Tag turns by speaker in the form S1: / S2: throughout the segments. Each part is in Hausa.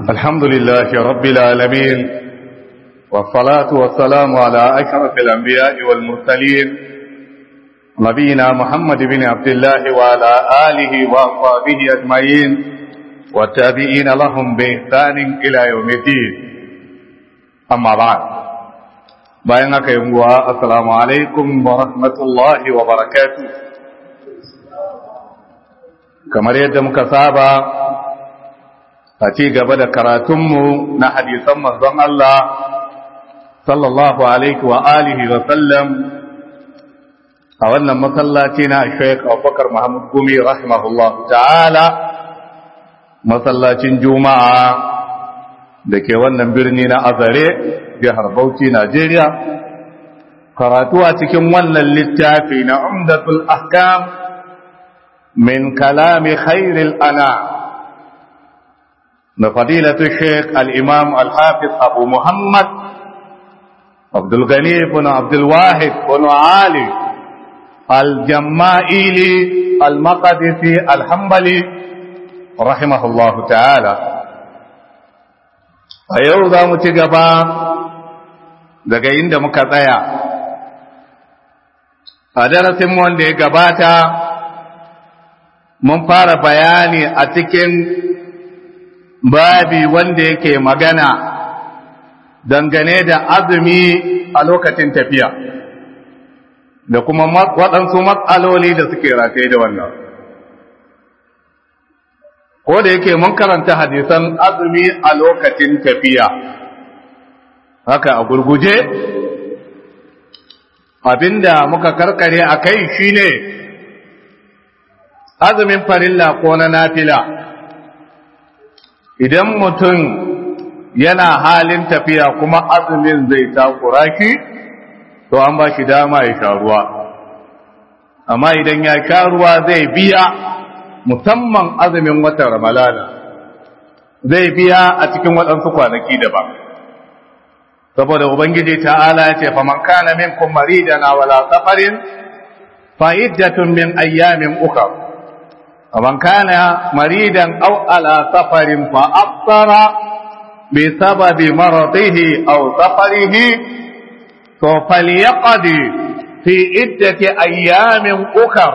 S1: الحمد لله رب العالمين والصلاة والسلام على أشرف الأنبياء والمرسلين نبينا محمد بن عبد الله وعلى آله وأصحابه أجمعين والتابعين لهم بإحسان إلى يوم الدين أما بعد بينك يوم السلام عليكم ورحمة الله وبركاته kamar yadda muka saba a ci gaba da karatunmu na hadisan manzon Allah sallallahu alaihi wa alihi wa sallam a wannan masallaci na Sheikh Abubakar Muhammad Gumi rahimahullah ta'ala masallacin Juma'a da ke wannan birni na Azare jihar Bauchi Najeriya karatu a cikin wannan littafi na Umdatul Ahkam من كلام خير الأنام لفضيلة الشيخ الإمام الحافظ أبو محمد عبد الغني بن عبد الواحد بن علي الجمائيلي المقدسي الحنبلي رحمه الله تعالى أيضا متقبا daga inda muka tsaya a darasin wanda ya gabata mun fara bayani a cikin babi wanda yake magana dangane da azumi a lokacin tafiya da kuma waɗansu matsaloli da suke rataye da wannan ko da yake mun karanta hadisan azumi a lokacin tafiya haka a gurguje abinda muka karkare a kai shine azumin farilla ko na nafila idan mutum yana halin tafiya kuma azumin zai takura shi to an ba shi dama ya sha ruwa amma idan ya sha ruwa zai biya musamman azumin watan ramalana zai biya a cikin waɗansu kwanaki daban saboda ubangiji ta'ala ya ce faman kana minkum maridan wala safarin fa iddatun min ayyamin ukhra ومن كان مريدا أو على سفر فأفطر بسبب مرضه أو سفره فليقضي في عدة أيام أخر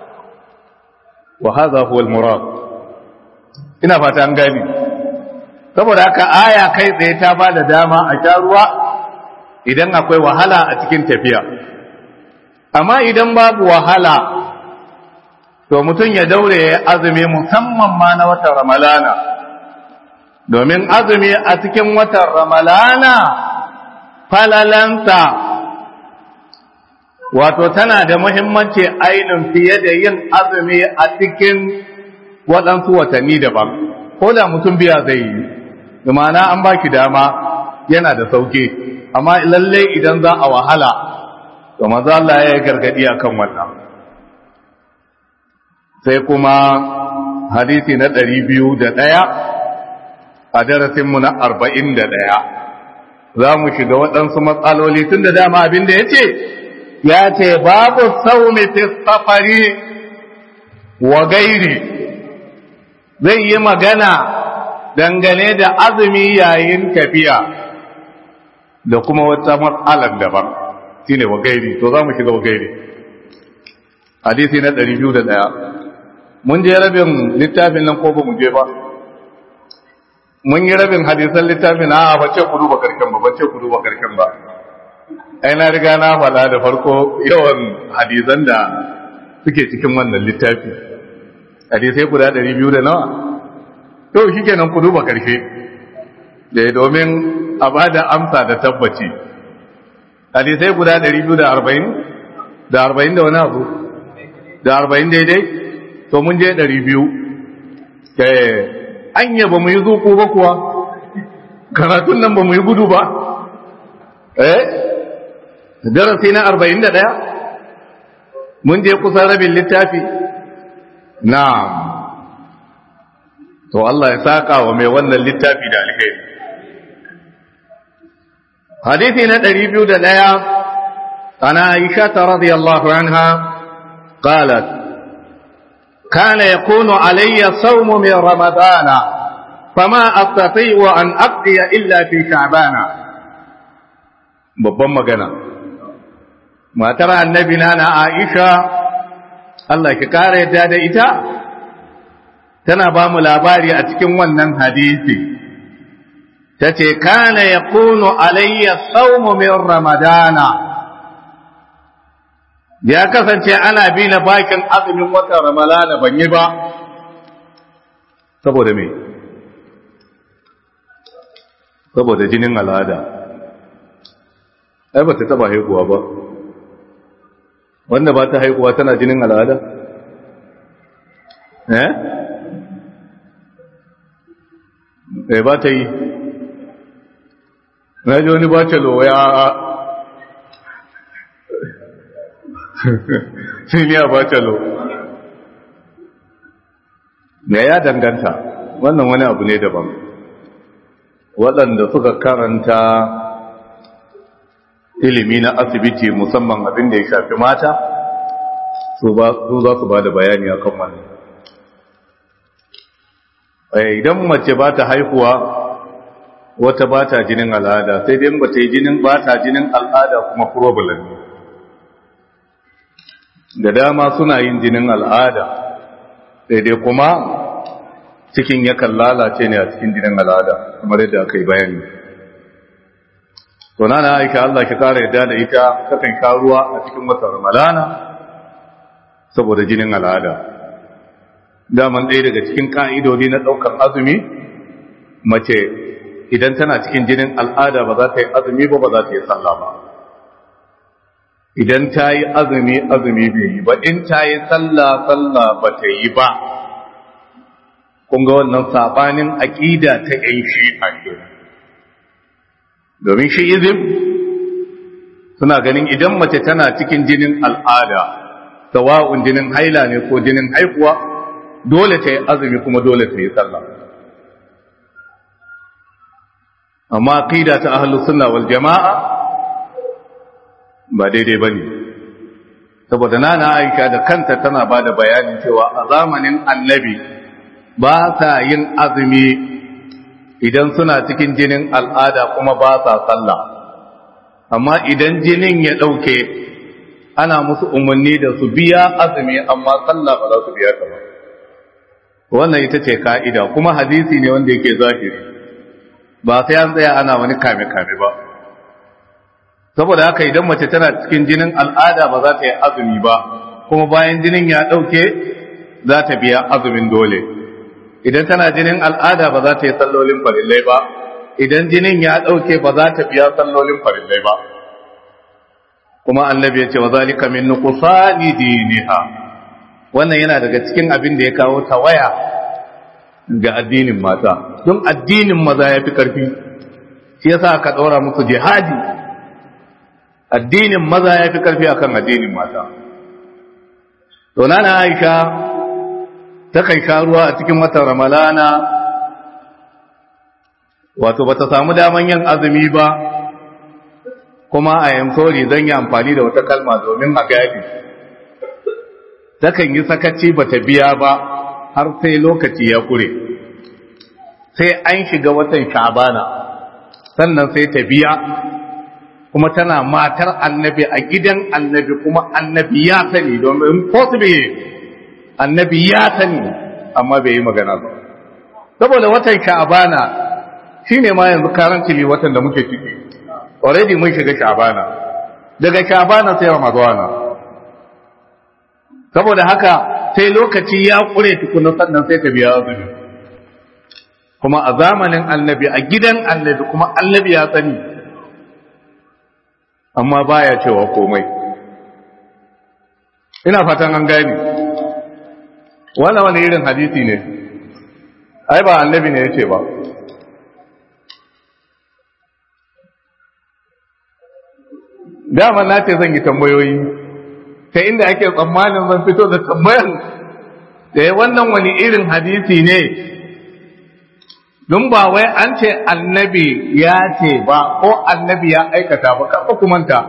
S1: وهذا هو المراد ina fata an gani saboda haka aya kai tsaye ta ba da dama a sha ruwa idan akwai wahala a cikin tafiya amma idan babu wahala to mutum ya daure ya azumi musamman ma na watan ramalana domin azumi a cikin watan ramalana falalansa wato tana da muhimmanci ainihin fiye da yin azumi a cikin waɗansu watanni daban ko da mutum biya zai yi ma'ana an ba ki dama yana da sauke amma lallai idan za a wahala to maza Allah ya yi gargadi akan wannan sai kuma hadisi na ɗari biyu da ɗaya a darasinmu na arba'in da ɗaya za mu shiga waɗansu matsaloli tun da dama abin da ya ce ya ce babu saumi fi safari wa gairi zai yi magana dangane da azumi yayin tafiya da kuma wata matsalar daban shine wa gairi to za mu shiga wa gairi hadisi na ɗari biyu da ɗaya mun je rabin littafin nan ko ba mu je ba mun yi rabin hadisan littafin a ba ce ku duba karshen ba ba ce ku duba karshen ba ai na riga na fada da farko yawan hadisan da suke cikin wannan littafi hadisai guda ɗari biyu da nawa to shi kenan ku duba karshe da domin a ba da amsa da tabbaci hadisai guda ɗari biyu da arba'in da arba'in da wani abu da arba'in daidai to mun je ɗari biyu anya ba mu yi zuku ba kuwa karatun nan ba mu yi gudu ba eh darasi na arba'in da ɗaya mun je kusan rabin littafi na to Allah ya saka wa mai wannan littafi da alheri hadisi na ɗari biyu da ɗaya ana aisha ta radiyallahu anha qalat كان يكون علي الصوم من رمضان fama astati'u an aqdiya illa fi sha'bana babban magana matar annabi na na Aisha Allah ki kare yadda da ita tana ba mu labari a cikin wannan hadisi tace kana yakunu alayya sawmu min ramadana ya kasance ana bi na bakin azumin watan ramadana ban yi ba saboda me saboda jinin al'ada ai ba ta taba haihuwa ba wanda ba ta haihuwa tana jinin al'ada eh eh ba ta yi na ji wani ba ta loya siniya ba ta lo ne ya danganta wannan wani abu ne daban waɗanda suka karanta ilimi na asibiti musamman abin da ya shafi mata su za su ba da bayani a kan wannan idan mace ba ta haihuwa wata ba ta jinin al'ada sai dai ba ta yi jinin ba ta jinin al'ada kuma problem da dama suna yin jinin al'ada sai dai kuma cikin yakan lalace ne a cikin jinin al'ada kamar yadda aka yi bayani to na na aisha Allah ki kara yadda da ita kakan sha ruwa a cikin watan ramadana saboda jinin al'ada daman ɗaya daga cikin ka'idodi na ɗaukar azumi mace idan tana cikin jinin al'ada ba za ta yi azumi ba ba za ta yi sallah ba idan ta yi azumi azumi bai yi ba in ta yi sallah sallah ba ta yi ba kun ga wannan sabanin aƙida ta ‘yan shi'a kenan domin shi'izim suna ganin idan mace tana cikin jinin al'ada sawa'un jinin haila ne ko jinin haihuwa dole ta yi azumi kuma dole ta yi sallah amma aqida ta ahlus sunna wal jama'a ba daidai bane saboda nana Aisha da kanta tana bada bayanin cewa a zamanin annabi ba sa yin azumi idan suna cikin jinin al'ada kuma ba sa sallah amma idan jinin ya ɗauke ana musu umarni da su biya azumi amma sallah ba za su biya ta ba wannan ita ce ka'ida kuma hadisi ne wanda yake zahiri ba sai an tsaya ana wani kame-kame ba saboda haka idan mace tana cikin jinin al'ada ba za ta yi azumi ba kuma bayan jinin ya ɗauke za ta biya azumin dole idan tana jinin al'ada ba za ta yi sallolin farillai ba idan jinin ya ɗauke ba za ta biya sallolin farillai ba kuma annabi ya ce wa zalika min nuqsani diniha wannan yana daga cikin abin da ya kawo tawaya ga addinin mata don addinin maza ya fi karfi shi yasa aka ɗora musu jihadi addinin maza ya fi karfi akan addinin mata to nana Aisha takan sha ruwa a cikin watan ramalana wato bata samu daman yin azumi ba kuma a yankori zan yi amfani da wata kalma domin a gadi takan yi sakaci bata biya ba har sai lokaci ya kure sai an shiga watan shabana sannan sai ta biya kuma tana matar annabi a gidan annabi kuma annabi ya sani domin possible annabi ya sani amma bai yi magana ba saboda watan sha'abana shine ma yanzu karantili watan da muke ciki already mun shiga sha'abana daga sha'abana sai ramadana saboda haka sai lokaci ya kure tukuna sannan sai ta biya azumi kuma a zamanin annabi a gidan annabi kuma annabi ya sani amma baya cewa komai ina fatan an gani wannan wani irin hadisi ne ai ba annabi ne yace ba dama na ce zan yi tambayoyi ta inda ake tsammanin zan fito da tambayan da ya wannan wani irin hadisi ne don ba wai an ce annabi ya ce ba ko annabi ya aikata ba karɓa kumanta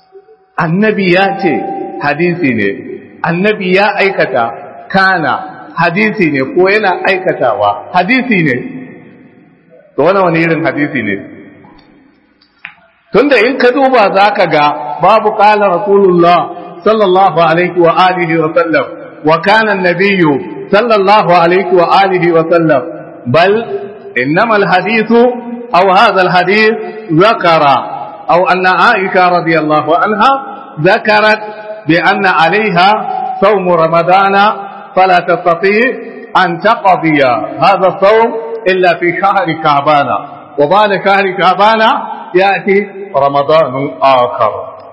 S1: annabi ya ce hadisi ne annabi ya aikata kana hadisi ne ko yana aikatawa hadisi ne to wani wani irin hadisi ne tunda in ka duba za ka ga babu kala rasulullah sallallahu alaihi wa alihi wa sallam wa kana nabiyyu sallallahu alaihi wa alihi wa sallam bal innama alhadithu aw hadha alhadith zakara aw anna aisha radiyallahu anha ذكرت بأن عليها صوم رمضان فلا تستطيع أن تقضي هذا الصوم إلا في شهر شعبان وبعد شهر شعبان يأتي رمضان آخر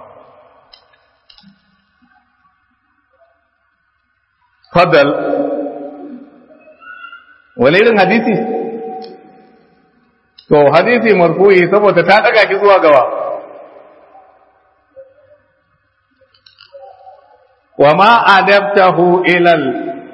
S1: فضل وليل حديثي to hadisi marfu'i saboda ta daga ki zuwa gaba wa ma adabtahu ilal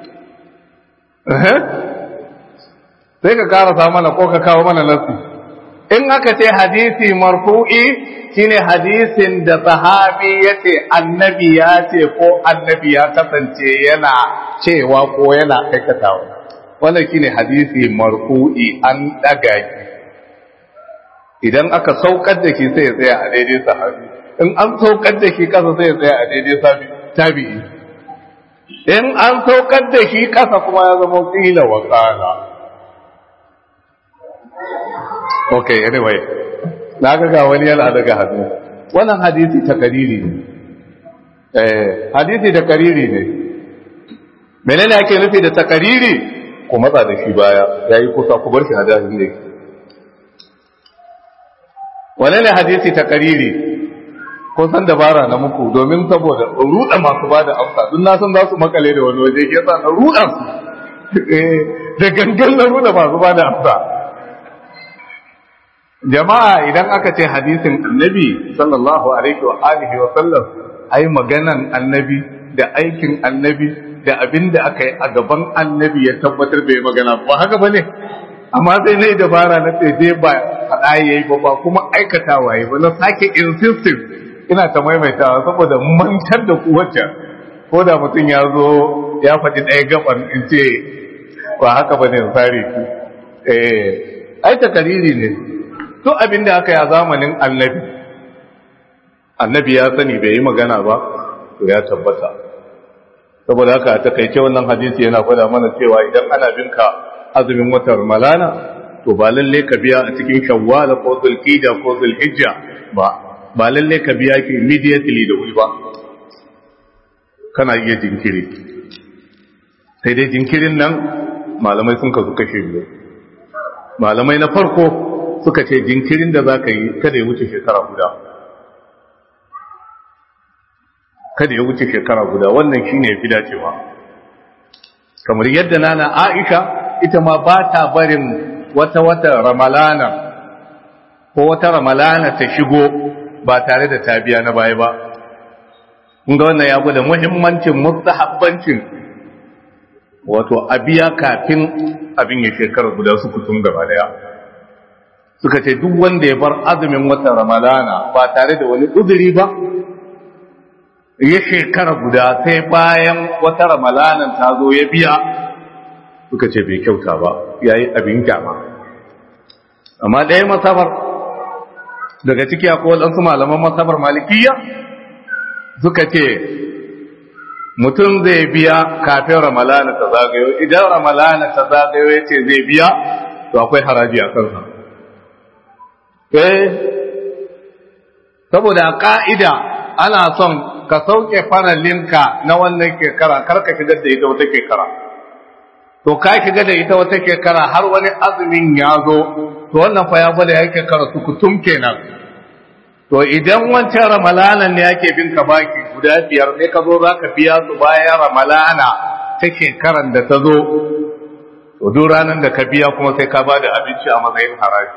S1: sai ka karasa mana ko ka kawo mana nassi in aka ce hadisi marfu'i shine hadisin da sahabi yace annabi ya ce ko annabi ya kasance yana cewa ko yana aikatawa wannan shine hadisi marfu'i an daga shi idan aka saukar da shi sai ya tsaya a daidai sahabi in an saukar da shi kasa sai ya tsaya a daidai tabi'i in an saukar da shi kasa kuma ya zama kila wa kala okay anyway na ga ga wani yana daga hannu wannan hadisi ta kariri ne eh hadisi da kariri ne menene ake nufi da takariri ku matsa da shi baya yayi kusa ku bar shi hadasin da yake wane ne hadisi ta kariri ko san dabara na muku domin saboda ruɗa masu ba da amsa duk na san za su makale da wani waje ke sa na ruɗa su da gangan na ruɗa masu ba da amsa jama'a idan aka ce hadisin annabi sallallahu alaihi wa alihi wa sallam ai maganan annabi da aikin annabi da abin da aka yi a gaban annabi ya tabbatar bai magana ba haka ba ne amma sai na yi dabara na tsaye ba faɗa ya yi ba ba kuma aikatawa ya ba na sake insisting ina ta maimaitawa saboda mantar da ku wacce ko da mutum ya zo ya faɗi ɗaya gaban in ce ba haka ba ne tsari ki eh ai takariri ne to abin da aka yi a zamanin annabi annabi ya sani bai yi magana ba to ya tabbata saboda haka a takaice wannan hadisi yana gwada mana cewa idan ana binka azumin watan malana to ba lalle ka biya a cikin shawwal ko zulhijja ko zulhijja ba ba lalle ka biya ki immediately da wuri ba kana iya jinkiri sai dai jinkirin nan malamai sun kasu kashe biyu malamai na farko suka ce jinkirin da za ka yi kada ya wuce shekara guda kada ya wuce shekara guda wannan shine ya fi dacewa kamar yadda nana aisha ita ma ba ta barin wata wata ramalana ko wata ramalana ta shigo ba tare da ta biya na baya ba kun ga wannan ya gwada muhimmancin mustahabbancin wato a biya kafin abin ya shekara guda su kutum gaba daya suka ce duk wanda ya bar azumin watan ramalana ba tare da wani uzuri ba ya shekara guda sai bayan wata ramalanan ta zo ya biya suka ce bai kyauta ba ya yi abin kyama amma ɗaya masabar daga ciki akwai waɗansu malaman masabar malikiya suka ce mutum zai biya kafin ramalana ta zagayo idan ramalana ta zagayo ya ce zai biya to akwai haraji a kansa eh saboda ka'ida ana son ka sauke faralinka na wannan shekara kar ka shigar da ita wata shekara to ka shiga da ita wata shekara har wani azumin ya zo to wannan fa ya bada ya shekara su kutum kenan to idan wancan ramalana ne yake bin ka baki guda biyar sai ka zo za ka biya su bayan ramalana ta shekaran da ta zo to duk ranar da ka biya kuma sai ka bada abinci a matsayin haraji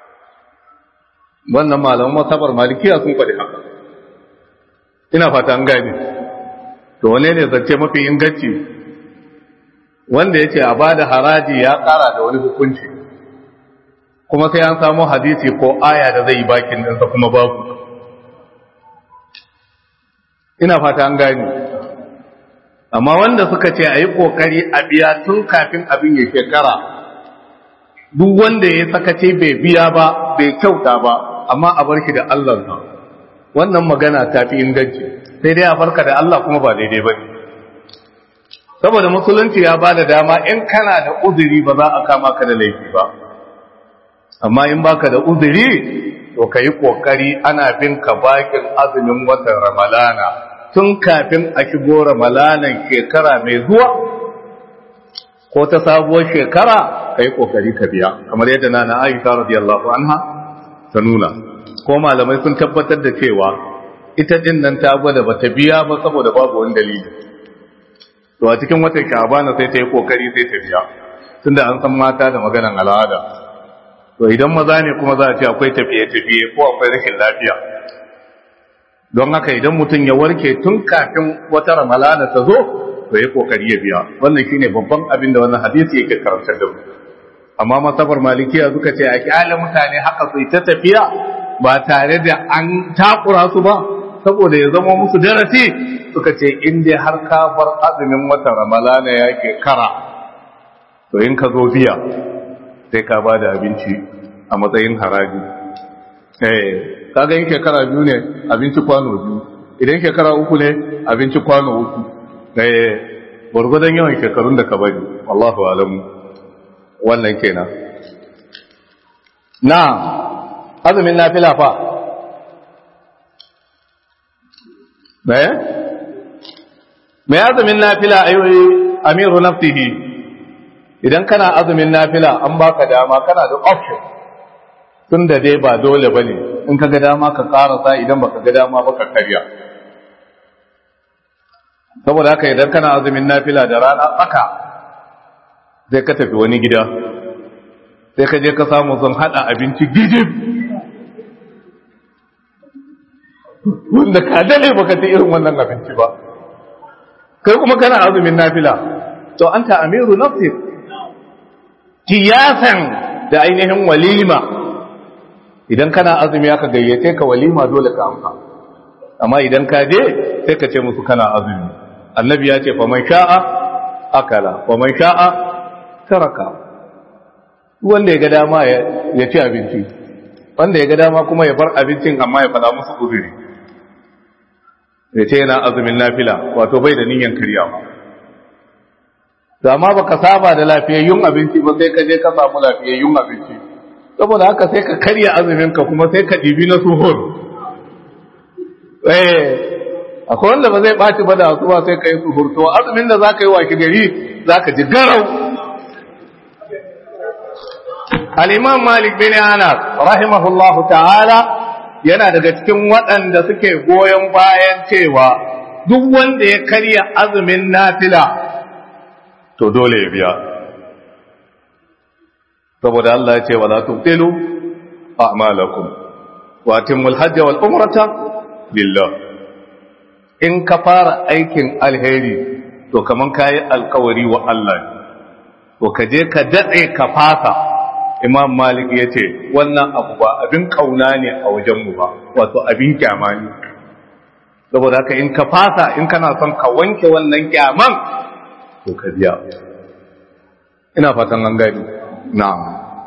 S1: wannan malaman masabar malikiya sun faɗi haka ina fata an gane to wane ne zance mafi inganci wanda ya ce a ba da haraji ya ƙara da wani hukunci kuma sai an samu hadisi ko aya da zai yi bakin ɗinsa kuma babu ina fata an gane amma wanda suka ce a yi ƙoƙari a biya tun kafin abin ya shekara duk wanda ya sakace bai biya ba bai kyauta ba amma a bar shi da Allahnsa wannan magana ta fi inganci sai dai a farka da Allah kuma ba daidai ba ne saboda musulunci ya ba da dama in kana da uzuri ba za a kama ka da laifi ba amma in baka da uzuri to ka yi ƙoƙari ana bin ka bakin azumin watan ramalana tun kafin a shigo ramalanan shekara mai zuwa ko ta sabuwar shekara ka yi ƙoƙari ka biya kamar yadda na na aisha radiyallahu anha ta nuna ko malamai sun tabbatar da cewa ita din nan ta gwada bata biya ba saboda babu wani dalili to a cikin watan shabana sai ta yi ƙoƙari sai ta biya tunda an san mata da maganan al'ada to idan maza ne kuma za a ce akwai tafiye-tafiye ko akwai rashin lafiya don haka idan mutum ya warke tun kafin wata ramalana ta zo to ya kokari ya biya wannan shine babban abin da wannan hadisi yake karantar da mu amma masabar malikiya suka ce a kyale mutane haka su ta tafiya ba tare da an takura su ba saboda ya zama musu darasi suka ce in dai har ka bar azumin watan ramalana yake kara to in ka zo biya sai ka ba da abinci a matsayin haraji eh kaga yin shekara biyu ne abinci kwano biyu idan shekara uku ne abinci kwano uku eh gwargwadon yawan shekarun da ka bari wallahu alamu wannan kenan na azumin nafila fa eh mai azumin nafila ayoyi amiru nafsihi idan kana azumin nafila an baka dama kana da option tun da dai ba dole ba ne in ka ga dama ka karasa idan baka ga dama ba ka karya saboda haka idan kana azumin nafila da rana tsaka sai ka tafi wani gida sai ka je ka samu sun hada abinci gijib wanda ka dale baka ta irin wannan abinci ba kai kuma kana azumin nafila to anta amiru nafsik kiyasan da ainihin walima idan kana azumi aka gayyace ka walima dole ka amsa amma idan ka je sai ka ce musu kana azumi annabi ya ce faman sha'a akala faman sha'a taraka wanda ya ga dama ya ci abinci wanda ya ga dama kuma ya bar abincin amma ya faɗa musu uzuri ya ce yana azumin nafila wato bai da niyyar karyawa da ma baka saba da lafiyayyun abinci ba sai ka je ka samu lafiyayyun abinci saboda haka sai ka karya azumin ka kuma sai ka dibi na suhur eh akwai wanda ba zai baci ba da asuba sai ka yi suhur to azumin da zaka yi waki gari zaka ji garau al-imam malik bin anas rahimahullahu ta'ala yana daga cikin waɗanda suke goyon bayan cewa duk wanda ya karya azumin nafila to dole ya biya saboda Allah ya ce wala tubtilu a'malakum wa atimul hajj wal umrata lillah in ka fara aikin alheri to kaman kai alkawari wa Allah to ka je ka dade ka fasa imam malik ya ce wannan abu ba abin kauna ne a wajenmu ba wato abin kyama ne saboda haka in ka fasa in kana son ka wanke wannan kyaman to ka biya ina fatan an gani na'am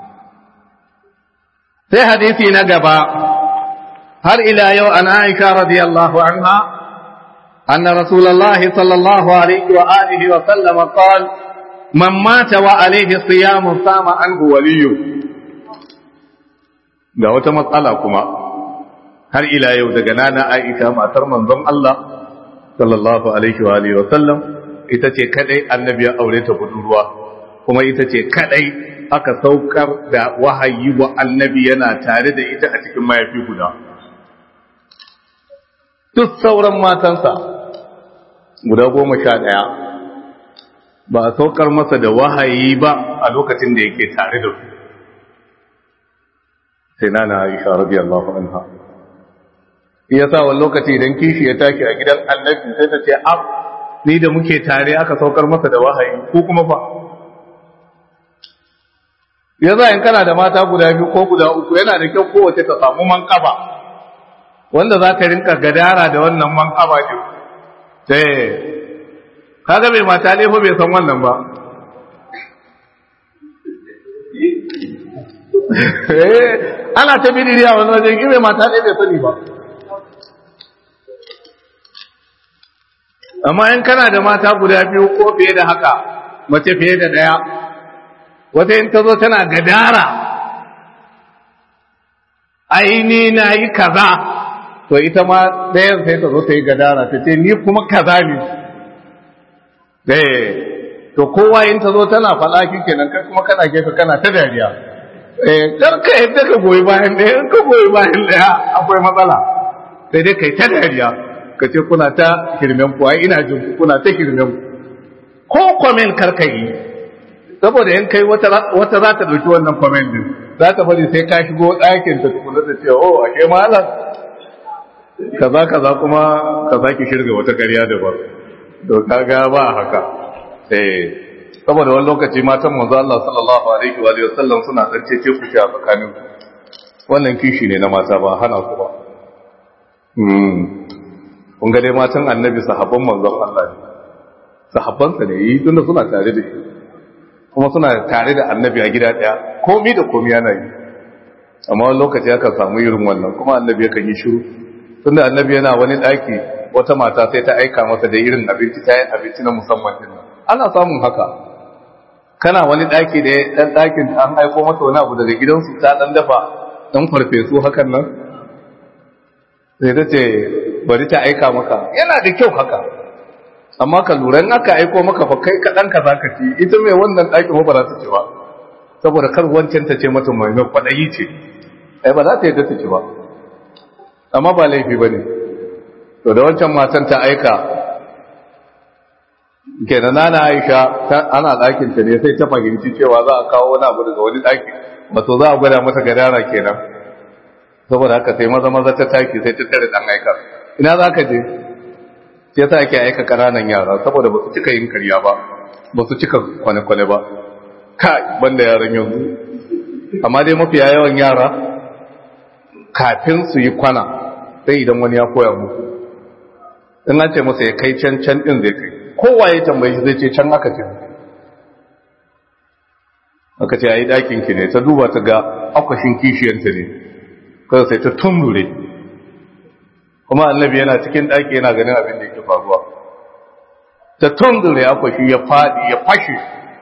S1: sai hadisi na gaba har ila yau an aisha radiyallahu anha anna rasulullahi sallallahu alaihi wa alihi wa sallam qala man mata wa alaihi siyamu sama anhu waliyu ga wata matsala kuma har ila yau daga nana aisha matar manzon Allah sallallahu alaihi wa alihi wa sallam ita ce kadai annabi ya aure ta budurwa kuma ita ce kadai aka saukar da wahayi wa annabi yana tare da ita a cikin mayafi guda duk sauran matansa guda goma sha ɗaya ba a saukar masa da wahayi ba a lokacin da yake tare da su sai na na aisha radiyallahu anha iya sa wani lokaci idan kishi ya tashi a gidan annabi sai ta ce ab ni da muke tare aka saukar masa da wahayi ko kuma fa ya za in kana da mata guda biyu ko guda uku yana da kyau kowace ta samu manƙaba wanda za ka rinka gadara da wannan manƙaba ɗin sai kaga mai mata ne fa bai san wannan ba ana ta bidiriya wani wajen ki mai mata ne bai sani ba amma in kana da mata guda biyu ko fiye da haka mace fiye da ɗaya wata in ta zo tana gadara aini na yi kaza to ita ma ɗayan sai ta zo ta yi gadara ta ce ni kuma kaza ne eh to kowa in ta zo tana faɗa kenan kai kuma kana gefe kana ta dariya eh kar ka yadda ka goyi bayan ɗaya in ka goyi bayan ɗaya akwai matsala sai dai kai ta dariya ka ce kuna ta hirmen ku ai ina jin kuna ta hirmen ku ko kwamen kar ka yi saboda in kai wata wata za ta dauki wannan kwamen din za ta bari sai ka shigo ɗakin ta tukuna ta ce oh ashe malam kaza kaza kuma ka saki shirga wata ƙarya da ba to kaga ba haka eh saboda wani lokaci matan manzo Allah sallallahu alaihi wa alihi wasallam suna zance ce ku a tsakanin wannan kishi ne na mata ba hana ku ba hmm kun ga dai matan annabi sahabban manzon Allah ne sahabban sa ne yi tunda suna tare da shi kuma suna tare da annabi a gida daya komai da komai yana yi amma wani lokaci aka samu irin wannan kuma annabi yakan yi shiru tunda annabi yana wani daki wata mata sai ta aika masa da irin abinci ta yin abinci na musamman din nan ana samun haka kana wani daki da dan dakin an aiko masa wani abu daga gidansu ta dan dafa dan farfesu hakan nan sai ta ce bari ta aika maka yana da kyau haka amma ka lura in aka aiko maka fa kai kadan ka zaka ci ita mai wannan dakin ba za ta ci ba saboda kar wancan ta ce mata mai mai kwadayi ce ai ba za ta yadda ta ci ba amma ba laifi bane to da wancan matan ta aika kenan nana Aisha ana ɗakin ta ne sai ta fahimci cewa za a kawo wani abu daga wani ɗaki wato za a gwada mata gadara kenan saboda haka sai maza maza ta taki sai ta tare dan aika ina za ka je sai ta ake aika ƙananan yara saboda ba su cika yin karya ba ba su cika kwane-kwane ba kai banda yaran yanzu amma dai mafiya yawan yara kafin su yi kwana sai idan wani ya koya musu in an ce masa ya kai can can din zai kai kowa ya tambayi zai ce can aka ce aka ce yayi dakin ki ne ta duba ta ga akwashin kishiyanta ne kada sai ta tumbure kuma annabi yana cikin daki yana ganin abin da yake faruwa ta tumbure akwashi ya fadi ya fashe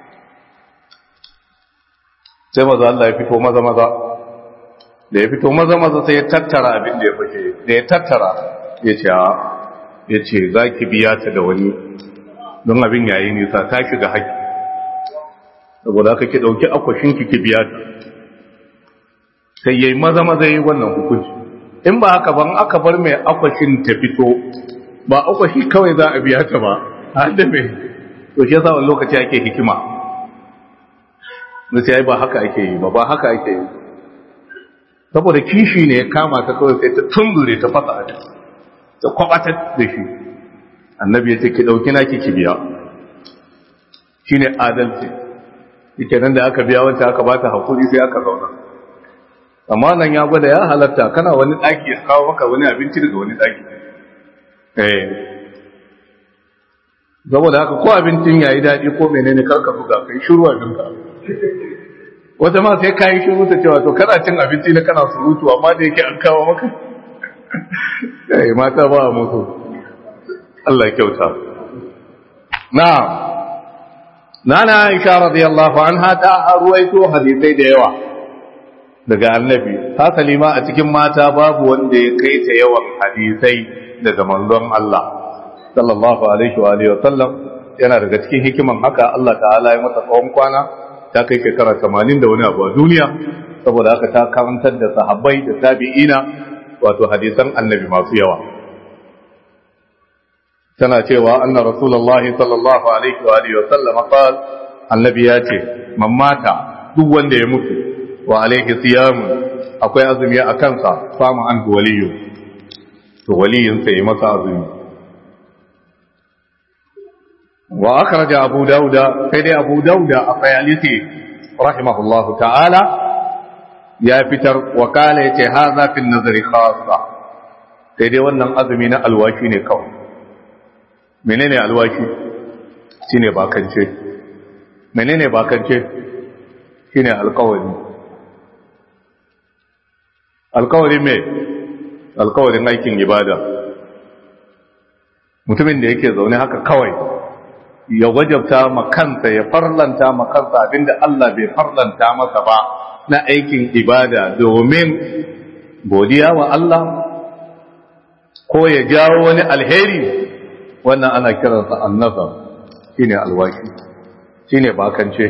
S1: sai maza Allah ya fito maza maza da ya fito maza maza sai ya tattara abin da ya fashe da ya tattara ya ce ya ce za ki biya ta da wani don abin yayi nisa ta shiga haƙi saboda aka ki ɗauki akwashinki ki biya ta sai yayi maza maza yi wannan hukunci in ba haka ban aka bar mai akwashin ta fito ba akwashi kawai za a biya ta ba har da mai to shi yasa wani lokaci ake hikima na sai ba haka ake yi ba ba haka ake yi saboda kishi ne ya kama ta kawai sai ta tumbure ta fasa a ta kwabatar da shi annabi ya ce ki dauki naki ki biya shine adalci yake nan da aka biya wanda aka bata hakuri sai aka zauna amma nan ya gwada ya halatta kana wani daki ya kawo maka wani abinci daga wani daki eh saboda haka ko abincin yayi dadi ko menene karka buga kai shiru a dinka wata ma sai kayi shiru ta cewa to kana cin abinci na kana surutu amma da yake an kawo maka eh mata ba mutu Allah ya kyauta na'am nana Aisha radiyallahu anha ta ruwaito hadisai da yawa daga annabi ta salima a cikin mata babu wanda ya kai ta yawan hadisai daga manzon Allah sallallahu alaihi wa alihi wa sallam yana daga cikin hikiman haka Allah ta'ala ya mata tsawon kwana ta kai shekara 80 da wani abu a duniya saboda haka ta karantar da sahabbai da tabi'ina wato hadisan annabi masu yawa tana cewa anna rasulullahi sallallahu alaihi wa alihi wa sallam qal annabi ya ce man mata duk wanda ya mutu wa alaihi siyam akwai azumi a kansa samu an waliyu to waliyin sai masa azumi wa akhraja abu dauda sai dai abu dauda a fayalisi rahimahullahu ta'ala ya fitar wa kala yace hadha fi nazari khassa sai dai wannan azumi na alwashi ne kawai menene alwashi shine bakance menene bakance shine alkawari alkawari me alkawarin aikin ibada mutumin da yake zaune haka kawai ya wajabta makansa ya farlanta makansa abinda Allah bai farlanta masa ba na aikin ibada domin godiya wa Allah ko ya jawo wani alheri wannan ana kiransa annasa shine alwaki shine bakance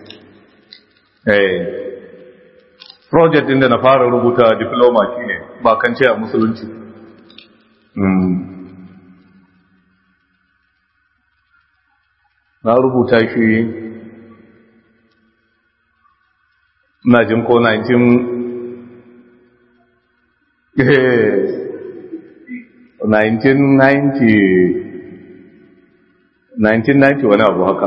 S1: eh project din da na fara rubuta diploma shine bakance a musulunci na rubuta shi na jin ko 1990 wani abu haka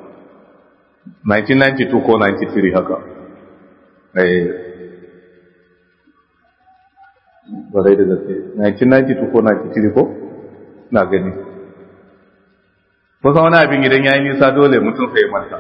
S1: 1992 ko 93 haka barai da gaske 1992 ko 93 ko na gani kusa wani abin idan ya yi nisa dole mutum sai manta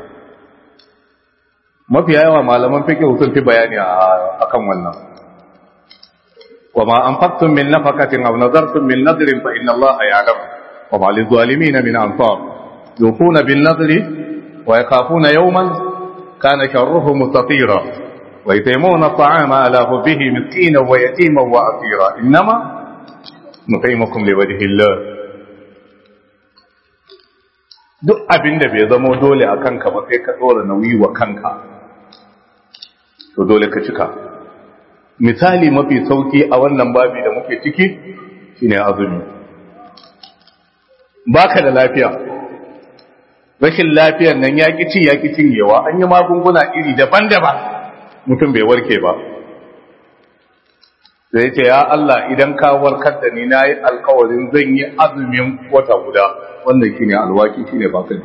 S1: mafi yawa malaman fiƙe sun fi bayani a kan wannan wa ma an faktun min nafakatin aw nazartum min nadrin fa inna allaha ya'lam wa ma lizalimin min ansar yufuna bin nadri wa yakhafuna yawman kana sharruhu mustatira wa yutimuna at'ama ala hubbihi miskina wa yatima wa asira innama nut'imukum liwajhi allah duk abin da bai zama dole a kanka ba sai ka tsora nauyi wa kanka to dole ka cika misali mafi sauki a wannan babi da muke ciki shine azumi baka da lafiya rashin lafiyar nan ya ci ya cinyewa an yi magunguna iri daban-daban mutum bai warke ba sai ce ya Allah idan ka warkar da ni na yi alkawarin zan yi azumin wata guda wannan shine alwaki shine bakin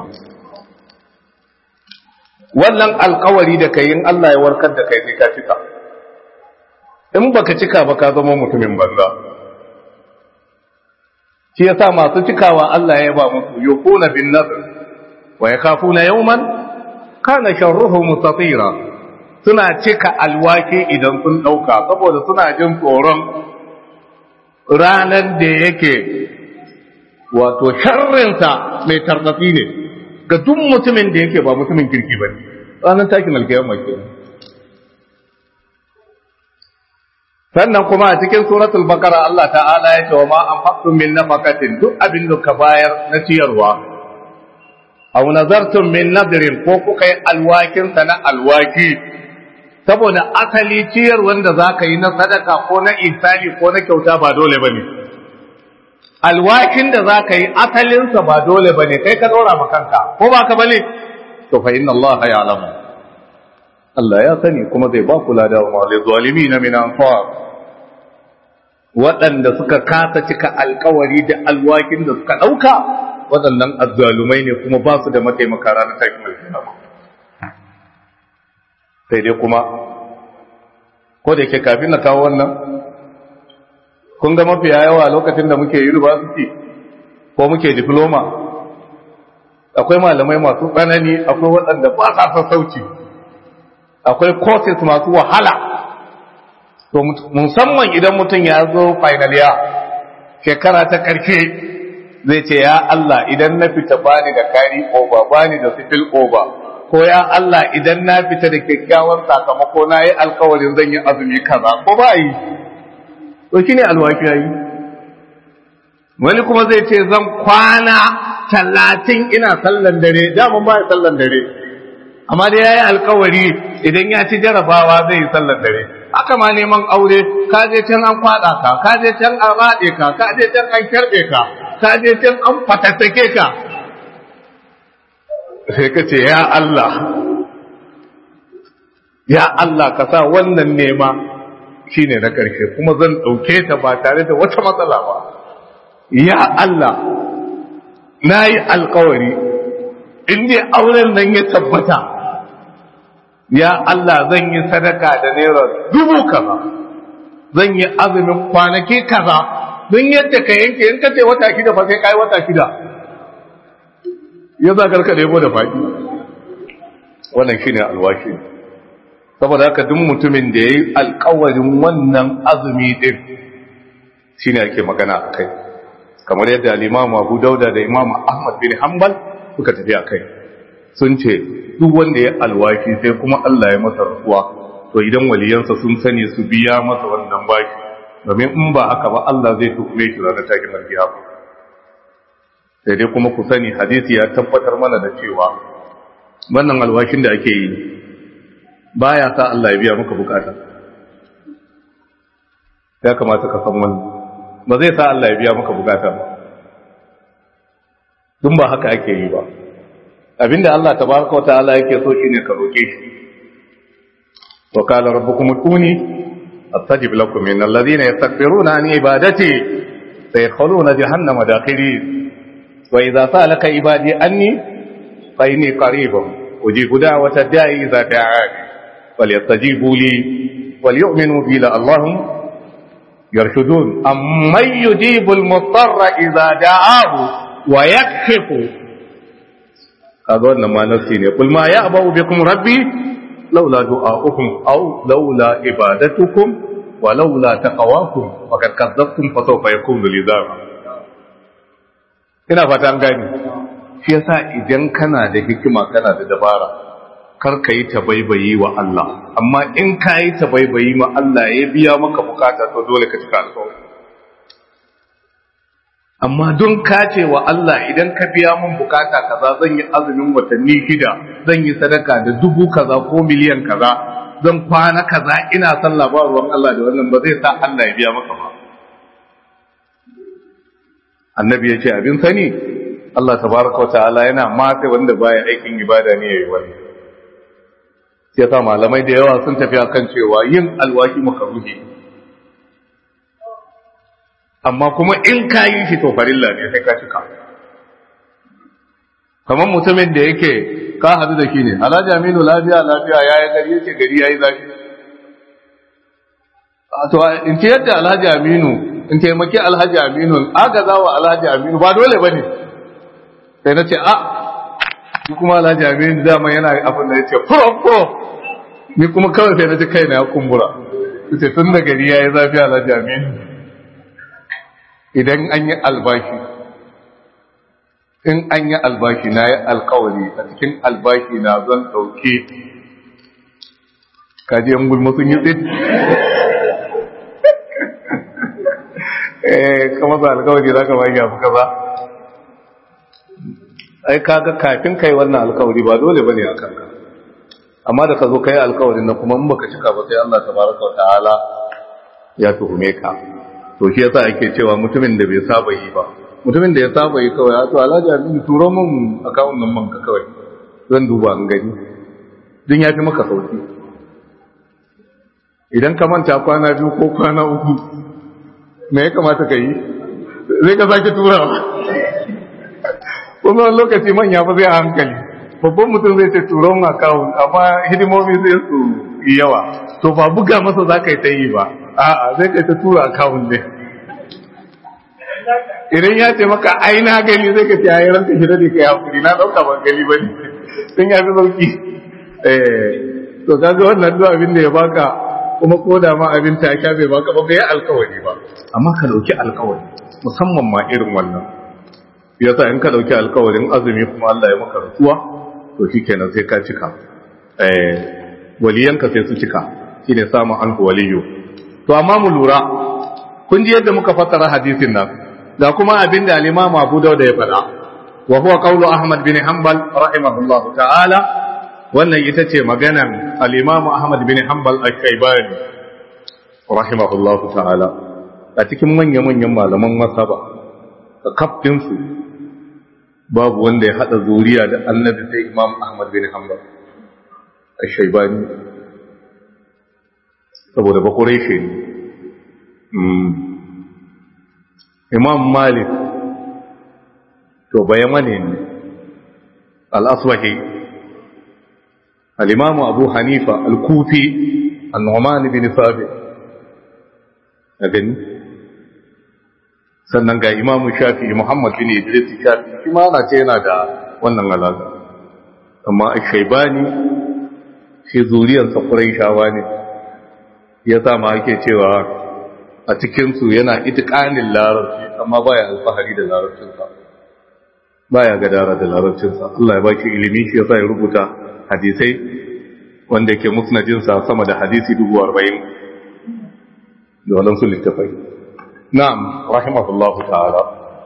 S1: wannan alkawari da kai in Allah ya warkar da kai sai ka cika in baka cika ba ka zama mutumin banza shi yasa masu cikawa Allah ya ba musu yukuna bin nadr wa yakhafuna yawman kana sharruhu mustatira suna cika alwaki idan sun dauka saboda suna jin tsoron ranar da yake wato sharrinsa mai tarbatsi ne ga duk mutumin da yake ba mutumin kirki ba ne ranar takin alkiyama ke sannan kuma a cikin suratul bakara Allah ta'ala ya ce wa ma anfaqtum min nafaqatin duk abin da ka bayar na ciyarwa aw nazartum min nadrin ko kuka yi alwakin sa na alwaki saboda asali ciyar wanda zaka yi na sadaka ko na isali ko na kyauta ba dole bane alwakin da za ka yi asalinsa ba dole ba ne kai ka ɗora ma kanka ko ba ka bane to fa inna Allah ya alamu Allah ya sani kuma zai ba kula da wa zalimi na min anfar waɗanda suka kasa cika alkawari da alwakin da suka ɗauka waɗannan azzalumai ne kuma ba su da mataimaka ranar takin alkiyama sai dai kuma ko da yake kafin na kawo wannan kun ga mafiya yawa lokacin da muke university ko muke diploma akwai malamai masu tsanani akwai waɗanda ba sa sassauci akwai courses masu wahala to musamman idan mutum ya zo final year shekara ta ƙarshe zai ce ya Allah idan na fita bani da kari over bani da civil over ko ya Allah idan na fita da kyakkyawan sakamako na yi alkawarin zan yi azumi kaza ko ba yi to shi ne alwafi ya yi wani kuma zai ce zan kwana talatin ina sallan dare daman ba ya sallan dare amma dai ya yi alkawari idan ya ci jarabawa zai yi sallan dare haka ma neman aure ka je can an kwaɗa ka ka je can an raɗe ka ka je can an kyarɓe ka ka je can an fatattake ka sai ka ce ya Allah ya Allah ka sa wannan nema shi ne na ƙarshe kuma zan ɗauke ta ba tare da wata matsala ba ya Allah na yi alkawari inda auren nan ya tabbata ya Allah zan yi sadaka da naira dubu kaza zan yi azumin kwanaki kaza don yadda ka yanke in ka ce wata shida fa sai kai wata shida ya za karka ɗebo da faɗi wannan shi ne alwashi saboda haka duk mutumin da ya yi alkawarin wannan azumi ɗin shi ne ake magana a kai kamar yadda limamu abu dauda da imamu ahmad bin hanbal suka tafi a kai sun ce duk wanda ya alwashi sai kuma allah ya masa rasuwa to idan waliyansa sun sani su biya masa wannan baki domin in ba haka ba allah zai tukume shi ranar takin alkiyama sai dai kuma ku sani hadisi ya tabbatar mana da cewa wannan alwashin da ake yi baya sa Allah ya biya maka bukata ya kamata ka san wannan ba zai sa Allah ya biya maka bukata ba dun ba haka ake yi ba abinda Allah tabaraka wa ta'ala yake so shine ka roke shi wa qala rabbukum ud'uni astajib lakum min alladhina yastakbiruna an ibadati sayadkhuluna jahannama dakhirin وإذا سألك عبادي أني فإني قريب أجيب دعوة الداعي إذا دعاني فليستجيبوا لي وليؤمنوا بي لعلهم يرشدون أمن يجيب المضطر إذا دعاه ويكشف هذا ما نفسيني قل ما يأبأ بكم ربي لولا دعاؤكم أو لولا عبادتكم ولولا تقواكم وقد كذبتم فسوف يكون لزاما ina fata an gani shi yasa idan kana da hikima kana da dabara kar ka yi tabaibayi wa Allah amma in ka yi tabaibayi ma Allah ya biya maka bukata to dole ka cika alƙawari amma don ka ce wa Allah idan ka biya mun bukata kaza zan yi azumin watanni shida zan yi sadaka da dubu kaza ko miliyan kaza zan kwana kaza ina sallah ba ruwan Allah da wannan ba zai sa Allah ya biya maka ba annabi ya ce abin sani Allah tabaraka ta'ala yana mata wanda baya aikin ibada ne yayi wani sai sa malamai da yawa sun tafi akan cewa yin alwaki makaruhi amma kuma in ka yi shi to farilla ne sai ka cika kamar mutumin da yake ka hadu da shi ne alhaji aminu lafiya lafiya ya yi gari yake gari ya yi zafi to in ce yadda alhaji aminu in taimaki alhaji aminu agaza wa alhaji aminu ba dole ba ne sai na ce a ni kuma alhaji aminu dama yana abin da ya ce furo ni kuma kawai sai na ji kaina ya kumbura ce tun da gari ya yi zafi alhaji aminu idan an yi albashi in an yi albashi na yi alkawari a cikin albashi na zan ɗauke kaji yan gulma sun yi tsit eh kama za alkawari za ka ba ya fuka ba ai kaga kafin kai wannan alkawari ba dole bane a kanka amma da ka zo kai alkawarin na kuma in baka cika ba sai Allah tabaraka wa ta'ala ya tuhume ka to shi yasa ake cewa mutumin da bai saba yi ba mutumin da ya saba yi kawai to alhaji abin turo min akawun nan manka kawai zan duba an gani din ya fi maka sauki idan ka manta kwana biyu ko kwana uku me ya kamata ka yi zai ka sake turawa kuma wani lokaci manya ba zai a hankali babban mutum zai ce turon akawun amma hidimomi zai su yi yawa to ba buga masa za ka yi ta yi ba a'a zai kai ta tura akawun ne idan ya ce maka ai na gani zai ka ce ayi ranka shi dade kai hakuri na dauka ban gani bane sun ya fi sauki eh to kaga wannan duk abin da ya baka kuma ko da ma abin ta ka bai baka ba bai alkawari ba amma ka dauki alkawari musamman ma irin wannan yasa in ka dauki alkawarin azumi kuma Allah ya maka rasuwa to shikenan sai ka cika eh waliyanka sai su cika shine samun anhu waliyu to amma mu lura kun ji yadda muka fassara hadisin nan da kuma abin da al-Imam Abu Dawud ya faɗa wa huwa qawlu Ahmad bin Hanbal rahimahullahu ta'ala wannan ita ce maganan al-Imam Ahmad bin Hanbal al-Shaybani rahimahullahu ta'ala a cikin manya-manyan malaman masaba ka kaftin su babu wanda ya hada zuriya da annabi sai Imam Ahmad bin Hanbal al-Shaybani saboda bakurai shi ne imam malik to bayamane ne al'aswahi al'imamu abu hanifa al-kufi al-nu'man bin sabi a gani sannan ga imamu shafi muhammad bin idris shafi shi ma na ce yana da wannan alaƙa amma a shaibani shi zuriyarsa shawa ne ya sa ma ake cewa a cikinsu yana itikanin larabci amma baya alfahari da larabcinsa baya gadara da larabcinsa Allah ya baki ilimi shi yasa ya rubuta hadisai wanda ke musnadinsa sama da hadisi dubu arba'in da waɗansu littafai na'am rahimahullahu ta'ala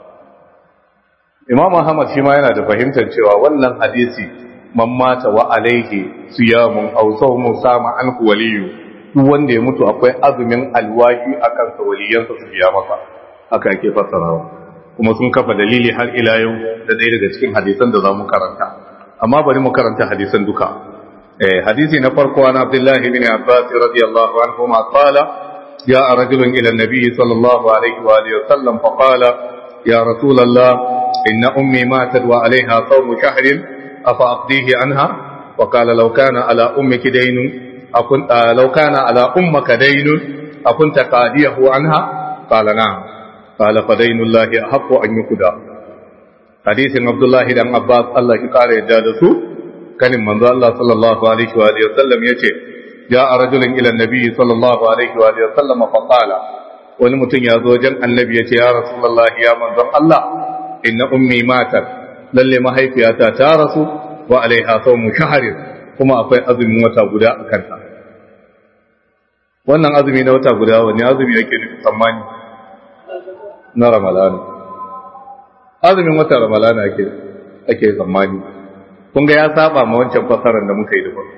S1: imam ahmad shi ma yana da fahimtar cewa wannan hadisi man mata wa alaihi siyamun aw sawmu sama an waliyu duk wanda ya mutu akwai azumin alwahi akan sa waliyansa su biya masa haka ake fassarawa kuma sun kafa dalili har ila yau da ɗaya daga cikin hadisan da zamu karanta amma bari mu karanta hadisan duka eh hadisi na farko an Abdullah ibn Abbas radiyallahu anhu ma qala جاء رجل إلى النبي صلى الله عليه وآله وسلم فقال يا رسول الله إن أمي ماتت وعليها صوم شهر أفأقضيه عنها وقال لو كان على أمك دين أكن آه لو كان على أمك دين أكنت قاديه عنها قال نعم قال فدين الله أحق أن يقضى حديث عبد الله بن عباس الله قال يجالسه كان من الله صلى الله عليه وآله وسلم يتي جاء رجل إلى النبي صلى الله عليه وآله وسلم فقال ولمتن يا زوجا النبي يا رسول الله يا من الله إن أمي ماتت للي ما هي فيها تارس وعليها صوم شهر كما أفي أزم وتا غدا أكنها wannan azumi na wata guda wani azumi yake nufi tsammani na ramalana azumin wata ramalana ake ake tsammani kun ga ya saba ma wancan fasaran da muka yi da farko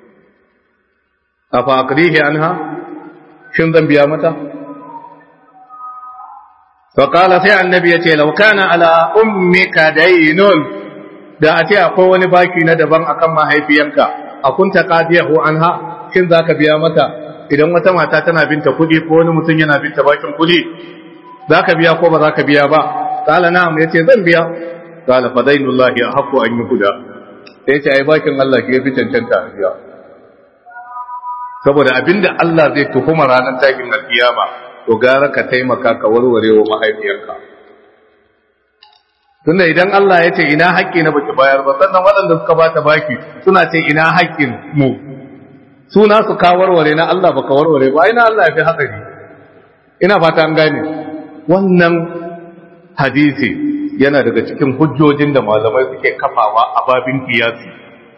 S1: afa aqdihi anha shin zan biya mata fa qala sai annabi yace law kana ala ummika daynun da a ce akwai wani baki na daban akan mahaifiyanka akunta qadiyahu anha shin zaka biya mata idan wata mata tana binta kudi ko wani mutum yana binta bakin kudi zaka biya ko ba zaka biya ba qala na'am yace zan biya qala fa dainullahi ahqqu an yuhda sai ce ai bakin Allah ke fi cancanta a biya saboda abinda Allah zai tuhuma ranar takin alkiyama to gara ka taimaka ka warware wa mahaifiyarka tunda idan Allah ya ce ina haƙƙi na baki bayar ba sannan waɗanda suka bata baki suna ce ina haƙƙin mu suna su ka warware na Allah baka warware ba ina Allah ya fi hatsari ina fata an gane wannan hadisi yana daga cikin hujjojin da malamai suke kafawa a babin kiyasi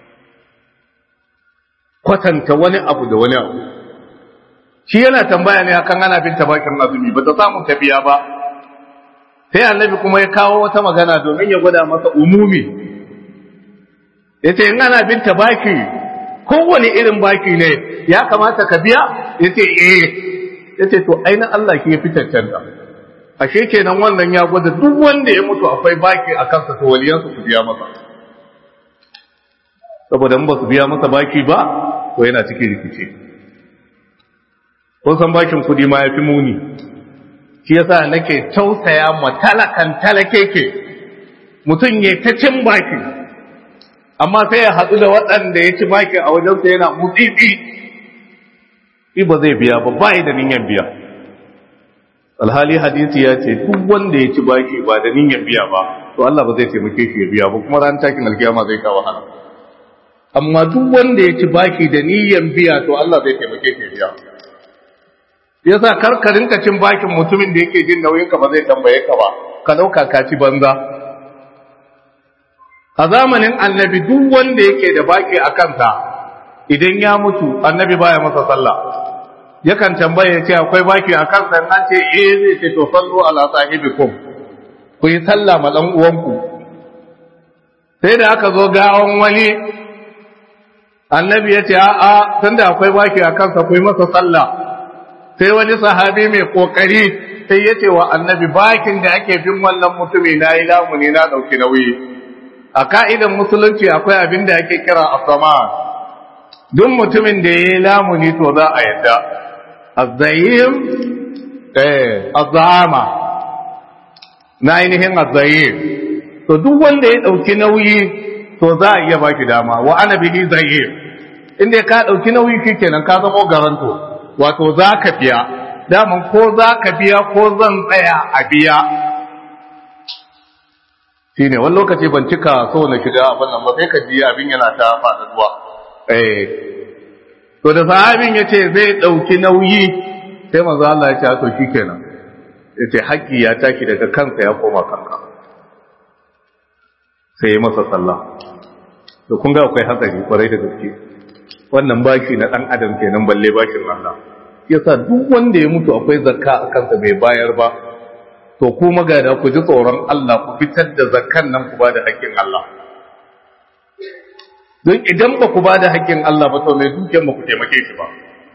S1: kwatanta wani abu da wani abu shi yana tambaya ne akan ana bin tabakin azumi ba ta samu tafiya ba sai annabi kuma ya kawo wata magana domin ya gwada masa umumi ya ce in ana bin tabaki kowane irin baki ne ya kamata ka biya ya ce eh ya ce to aina Allah ke fi cancanta ashe kenan wannan ya gwada duk wanda ya mutu akwai baki a kansa to waliyansu su biya masa saboda in ba su biya masa baki ba to yana cikin rikici kun san bakin kudi ma ya fi muni shi yasa nake tausaya ma talakan talakeke mutum ya ta cin baki amma sai ya haɗu da waɗanda ya ci baki a wajensa yana mutsitsi shi ba zai biya ba ba da niyyar biya alhali hadisi ya ce duk wanda ya ci baki ba da niyyar biya ba to Allah ba zai taimake shi ya biya ba kuma ran takin alkiyama zai kawo wahala amma duk wanda ya ci baki da niyyar biya to Allah zai taimake shi ya biya yasa karkarin ka cin bakin mutumin da yake jin nauyin ka ba zai tambaye ka ba ka dauka ka ci banza a zamanin annabi duk wanda yake da baki a kansa idan ya mutu annabi baya masa sallah yakan tambaye ya ce akwai baki a kansa an ce eh zai ce to sallu ala sahibikum ku yi sallah ma dan uwanku sai da aka zo gawon wani annabi ya ce a'a tunda akwai baki a kansa ku yi masa sallah sai wani sahabi mai kokari sai ya ce wa annabi bakin da ake bin wannan mutumi na yi lamuni na ɗauki nauyi a ka'idan musulunci akwai abin da ake kira asama duk mutumin da ya yi lamuni to za a yadda azzayim eh azzama na ainihin azzayim to duk wanda ya ɗauki nauyi to za a iya baki dama wa ana bihi zayyim inda ka ɗauki nauyi shikenan ka zama garanto wato za ka biya daman ko za ka biya ko zan tsaya a biya shine wani lokaci ban cika so na shiga abin nan ba sai ka ji abin yana ta faɗaɗuwa eh to da sahabin ya ce zai ɗauki nauyi sai manzo Allah ya ce to shikenan ya ce haƙƙi ya tashi daga kansa ya koma kanka sai ya masa sallah to kun ga akwai hatsari kwarai da gaske wannan bashi na ɗan adam kenan balle bashin Allah yasa duk wanda ya mutu akwai zakka a kansa bai bayar ba to ku magada ku ji tsoron Allah ku fitar da zakkan nan ku ba da haƙƙin Allah don idan ba ku ba da haƙƙin Allah ba to mai dukiyar ba ku taimake shi ba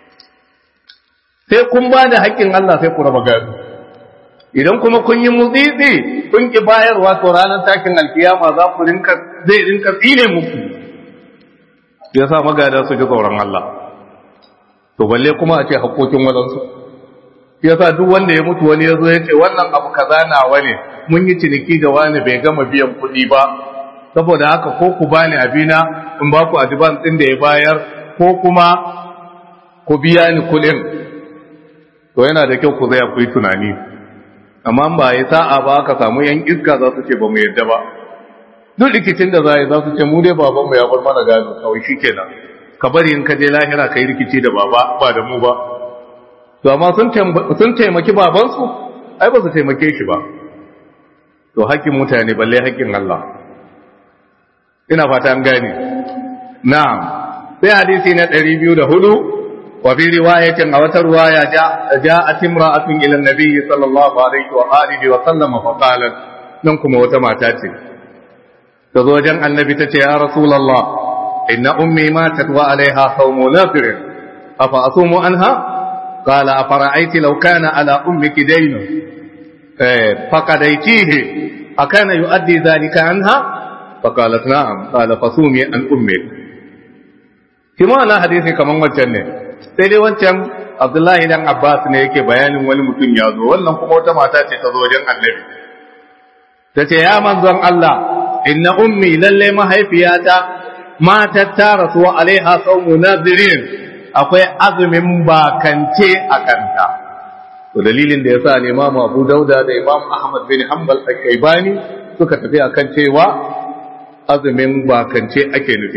S1: sai kun ba da haƙƙin Allah sai ku raba gado idan kuma kun yi mutsitsi kun ki bayarwa to ranar takin alkiyama za ku rinka zai rinka tsine muku ya sa magada su ji tsoron Allah to balle kuma a ce haƙoƙin waɗansu ya sa duk wanda ya mutu wani ya zo ya ce wannan abu kaza nawa ne mun yi ciniki da wani bai gama biyan kuɗi ba saboda haka ko ku bani abina in ba ku advance ɗin da ya bayar ko kuma ku biya ni kuɗin to yana da kyau ku zai ku yi tunani amma ba ya sa'a ba ka samu yan iska za su ce ba mu yadda ba duk rikicin da za yi za su ce mu dai baban mu ya bar mana gado kawai shikenan ka bari in ka je lahira ka yi rikici da baba ba da mu ba to amma sun sun taimaki babansu ai ba su taimake shi ba to hakkin mutane balle hakkin Allah ina fata an gane na'am sai hadisi na 204 وفي رواية أو رواية جاء جاءت امرأة إلى النبي صلى الله عليه وآله وسلم فقالت ننكم وتما تاتي تزوجا النبي تتي يا رسول الله إن أمي ماتت وعليها صوم نافر أفأصوم عنها قال أفرأيت لو كان على أمك دين فقديتيه أكان يؤدي ذلك عنها فقالت نعم قال فصومي عن أمك كما أنا حديثي كمان وجنة sai dai wancan abdullahi dan abbas ne yake bayanin wani mutum ya zo wannan kuma wata mata ce ta zo wajen annabi ta ce ya manzon Allah inna ummi lalle mahaifiyata matar ta rasu wa alaiha saumu nazirin akwai azumin bakance a kanta to dalilin da yasa ne Imam Abu Dauda da Imam Ahmad bin Hanbal al-Shaybani suka tafi akan cewa azumin bakance ake nufi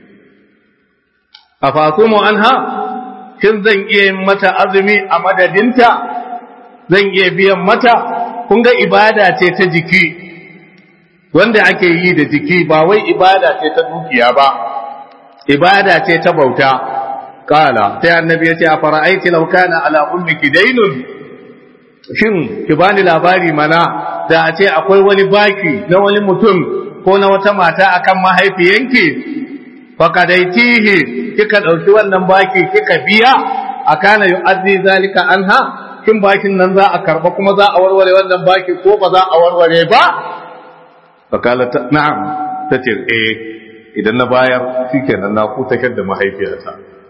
S1: afasumu anha shin zan iya yin mata azumi a madadinta zan iya biyan mata kun ga ibada ce ta jiki wanda ake yi da jiki ba wai ibada ce ta dukiya ba ibada ce ta bauta kala sai annabi ya ce a fara'aiti law kana ala ummiki daynun shin ki bani labari mana da a ce akwai wani baki na wani mutum ko na wata mata akan mahaifiyanki fakadaitihi kika dauki wannan baki kika biya akana yu'addi zalika anha kin bakin nan za a karba kuma za a warware wannan baki ko ba za a warware ba fakala na'am tace eh idan na bayar shikenan na kutakar da mahaifiyata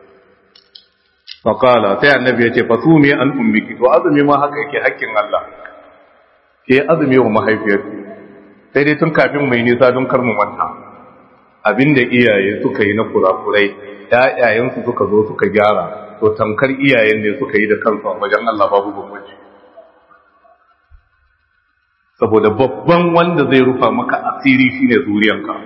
S1: fakala sai annabi ya ce fasumi an ummiki to azumi ma haka yake hakkin Allah ke azumi wa mahaifiyarki sai dai tun kafin mai nisa don kar mu manta abinda iyaye suka yi na kurakurai ƴaƴayensu suka zo suka gyara to tamkar iyayen ne suka yi da kansu a wajen Allah babu bambanci saboda babban wanda zai rufa maka asiri shine zuriyanka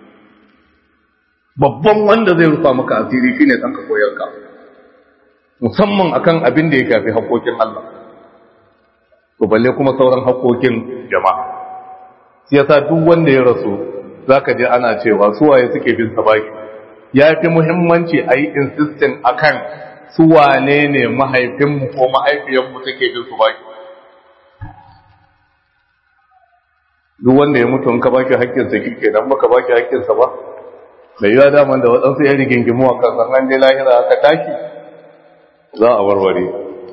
S1: babban wanda zai rufa maka asiri shine ɗanka koyarka musamman akan abin da ya shafi haƙoƙin Allah to balle kuma sauran haƙoƙin jama'a shi yasa duk wanda ya rasu zaka je ana cewa suwaye suke bin sa baki ya fi muhimmanci a yi insistin akan suwane ne mahaifinmu ko mahaifiyanmu take bin su baki duk wanda ya mutu in ka baki haƙƙinsa kike dan baka baki haƙƙinsa ba da yiwa daman da waɗansu ya rigingimu a kan an je lahira aka taki za a warware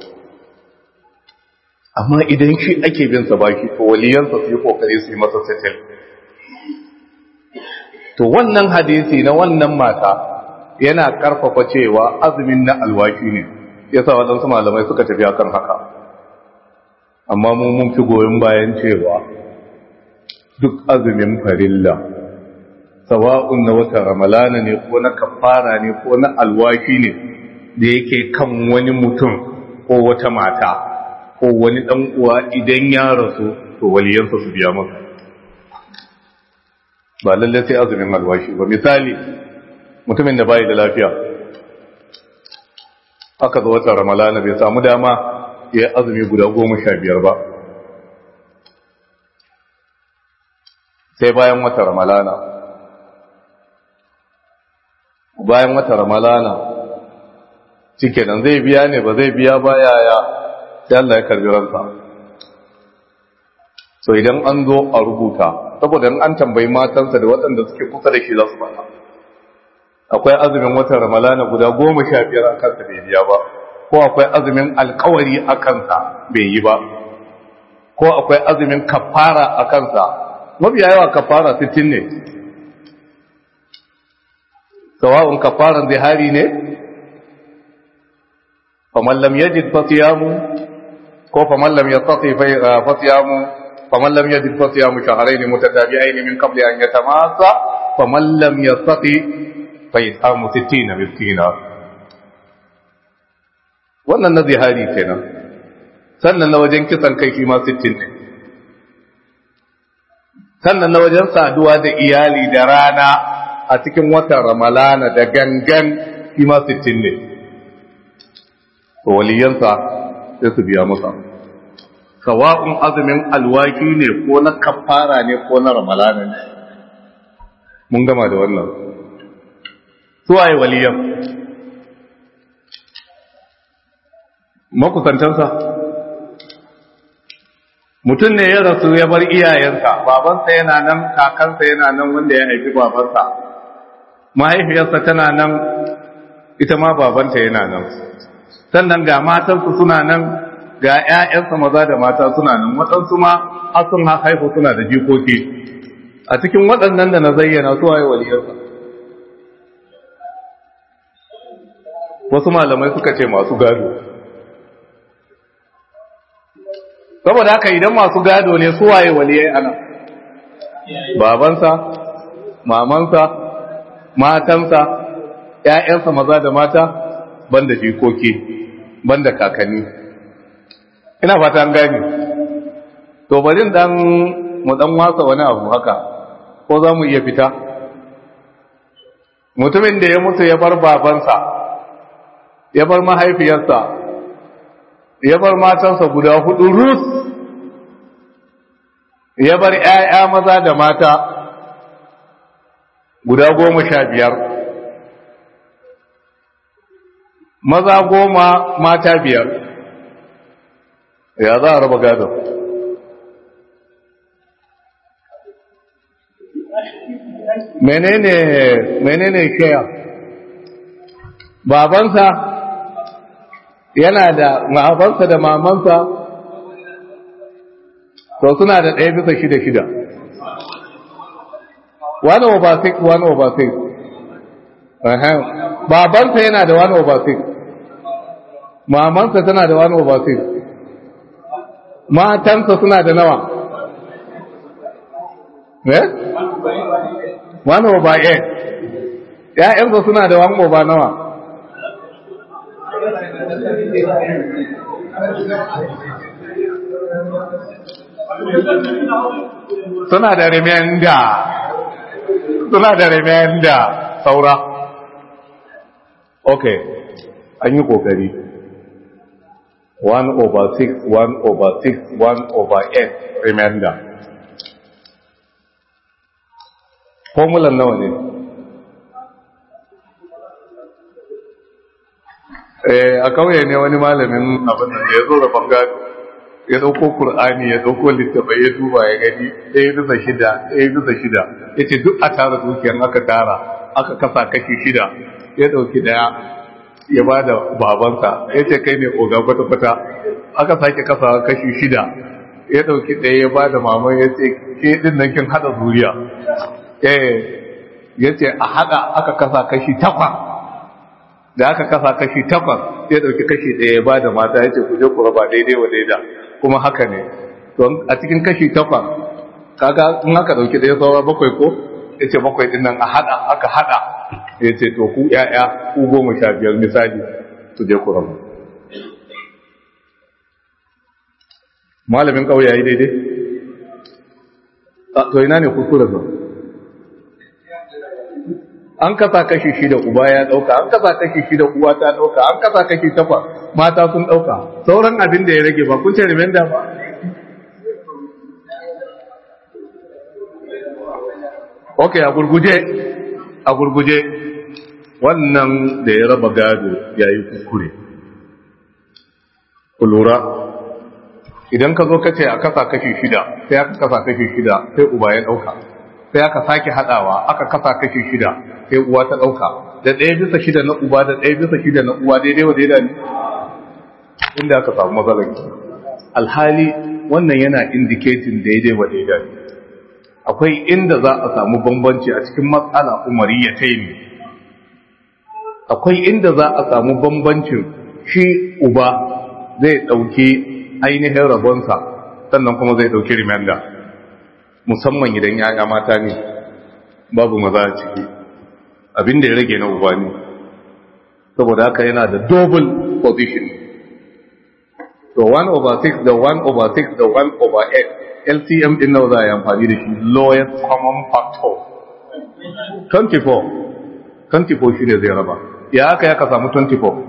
S1: amma idan shi ake bin sa baki to waliyansa su yi kokari su yi masa settle to wannan hadisi na wannan mata yana karfafa cewa azumin na alwaki ne yasa waɗansu malamai suka tafi akan haka amma mu mun fi goyon bayan cewa duk azumin farilla sawa'un na wata ramalana ne ko na kafara ne ko na alwaki ne da yake kan wani mutum ko wata mata ko wani dan uwa idan ya rasu to waliyansa su biya masa ba lalle sai azumin alwashi ba misali mutumin da bai da lafiya aka zo wata ramalana bai samu dama ya azumi guda goma sha biyar ba sai bayan wata ramalana bayan wata ramalana cike nan zai biya ne ba zai biya ba yaya sai Allah ya karbi ransa so idan an zo a rubuta saboda in an tambayi matansa da waɗanda suke kusa da shi za su bata akwai azumin watan ramalana guda goma sha biyar a kansa bai biya ba ko akwai azumin alkawari a kansa bai yi ba ko akwai azumin kafara a kansa mabiya yawa kafara sittin ne sawa'un kafaran zihari ne faman lam yajid fasiyamu ko faman lam yastati fasiyamu faman lam yajid fasiyamu shahrayn mutatabi'ain min qabli an yatamassa faman lam yastati fa yasamu 60 miskina wannan na zihari kenan sannan na wajen kisan kai shi ma 60 ne sannan na wajen saduwa da iyali da rana a cikin watan ramalana da gangan shi ma 60 ne to waliyansa sai su biya masa sawa'un azumin alwaki ne ko na kafara ne ko na ramalana ne mun gama da wannan su waye waliyan makusantansa mutum ne ya rasu ya bar iyayensa babansa yana nan kakansa yana nan wanda ya haifi babansa mahaifiyarsa tana nan ita ma babanta yana nan sannan ga matansu suna nan ga 'ya'yansa maza da mata suna nan waɗansu ma har sun haifu suna da jikoki a cikin waɗannan da na zayyana su waye waliyarsa wasu malamai suka ce masu gado saboda haka idan masu gado ne su waye waliyai ana babansa mamansa matansa ƴaƴansa maza da mata banda jikoki banda kakanni ina fata an gane to bari dan mu dan wasa wani abu haka ko za mu iya fita mutumin da ya mutu ya bar babansa ya bar mahaifiyarsa ya bar matansa guda hudu rus ya bar ‘ya'ya maza da mata guda goma sha biyar maza goma mata biyar ya za a raba gado menene menene kaya babansa yana da babansa da mamansa to suna da ɗaya bisa shida shida one over six one over six babansa yana da one over six mamansa tana da one over six matansa suna da nawa eh one over eight ‘ya'yansa suna da one over nawa suna da remenda suna da remenda saura ok an yi kokari 1 over 6 1 over 6 1 over 8 remainder formulan nawa ne a kauye ne wani malamin abin da ya zo da bangare ya dauko Kur'ani ya dauko littafai ya duba ya gani ɗaya bisa shida ɗaya bisa shida ya ce duk a tara dukiyar aka tara aka kasa kashi shida ya ɗauki ɗaya ya ba da babansa ya ce kai ne oga kwata-kwata aka sake kasa kashi shida ya ɗauki ɗaya ya ba da maman ya ce ke ɗin nan kin haɗa zuriya ya ce a haɗa aka kasa kashi takwas da aka kasa kashi takwas ya ɗauki kashi ɗaya ya ba da mata ya ce ku je ku raba daidai wa daida kuma haka ne don a cikin kashi takwas kaga in aka ɗauki ɗaya saura bakwai ko ya ce bakwai ɗin nan a haɗa aka haɗa ya ce to ku ‘ya'ya ku goma sha biyar misali su je ku rabu malamin ƙauye ya yi daidai to ina ne kuskure sa an kasa kashi shida uba ya dauka an kasa kashi shida uwa ta dauka an kasa kashi takwas mata sun dauka sauran abin da ya rage ba kun ce remainder ba ok a gurguje a gurguje wannan da ya raba gado ya yi kukure ku lura idan ka zo ka ce a kasa kashi shida sai aka kasa kashi shida sai uba ya dauka sai aka sake hadawa aka kasa kashi shida sai uwa ta dauka da ɗaya bisa shida na uba da ɗaya bisa shida na uwa daidai wa daidai ne inda aka samu matsalar alhali wannan yana indicating daidai wa daidai akwai inda za a samu bambanci a cikin matsala umariya ta yi akwai inda za a samu bambancin shi uba zai ɗauki ainihin rabonsa sannan kuma zai ɗauki remainder musamman idan yaya mata ne babu maza a ciki abin da ya rage na uba ne saboda haka yana da double position to 1 over 6 da 1 over 6 da 1 over 8 LCM din nawa za a yi amfani da shi lowest common factor 24 24 shi ne zai raba ya haka ya ka samu 24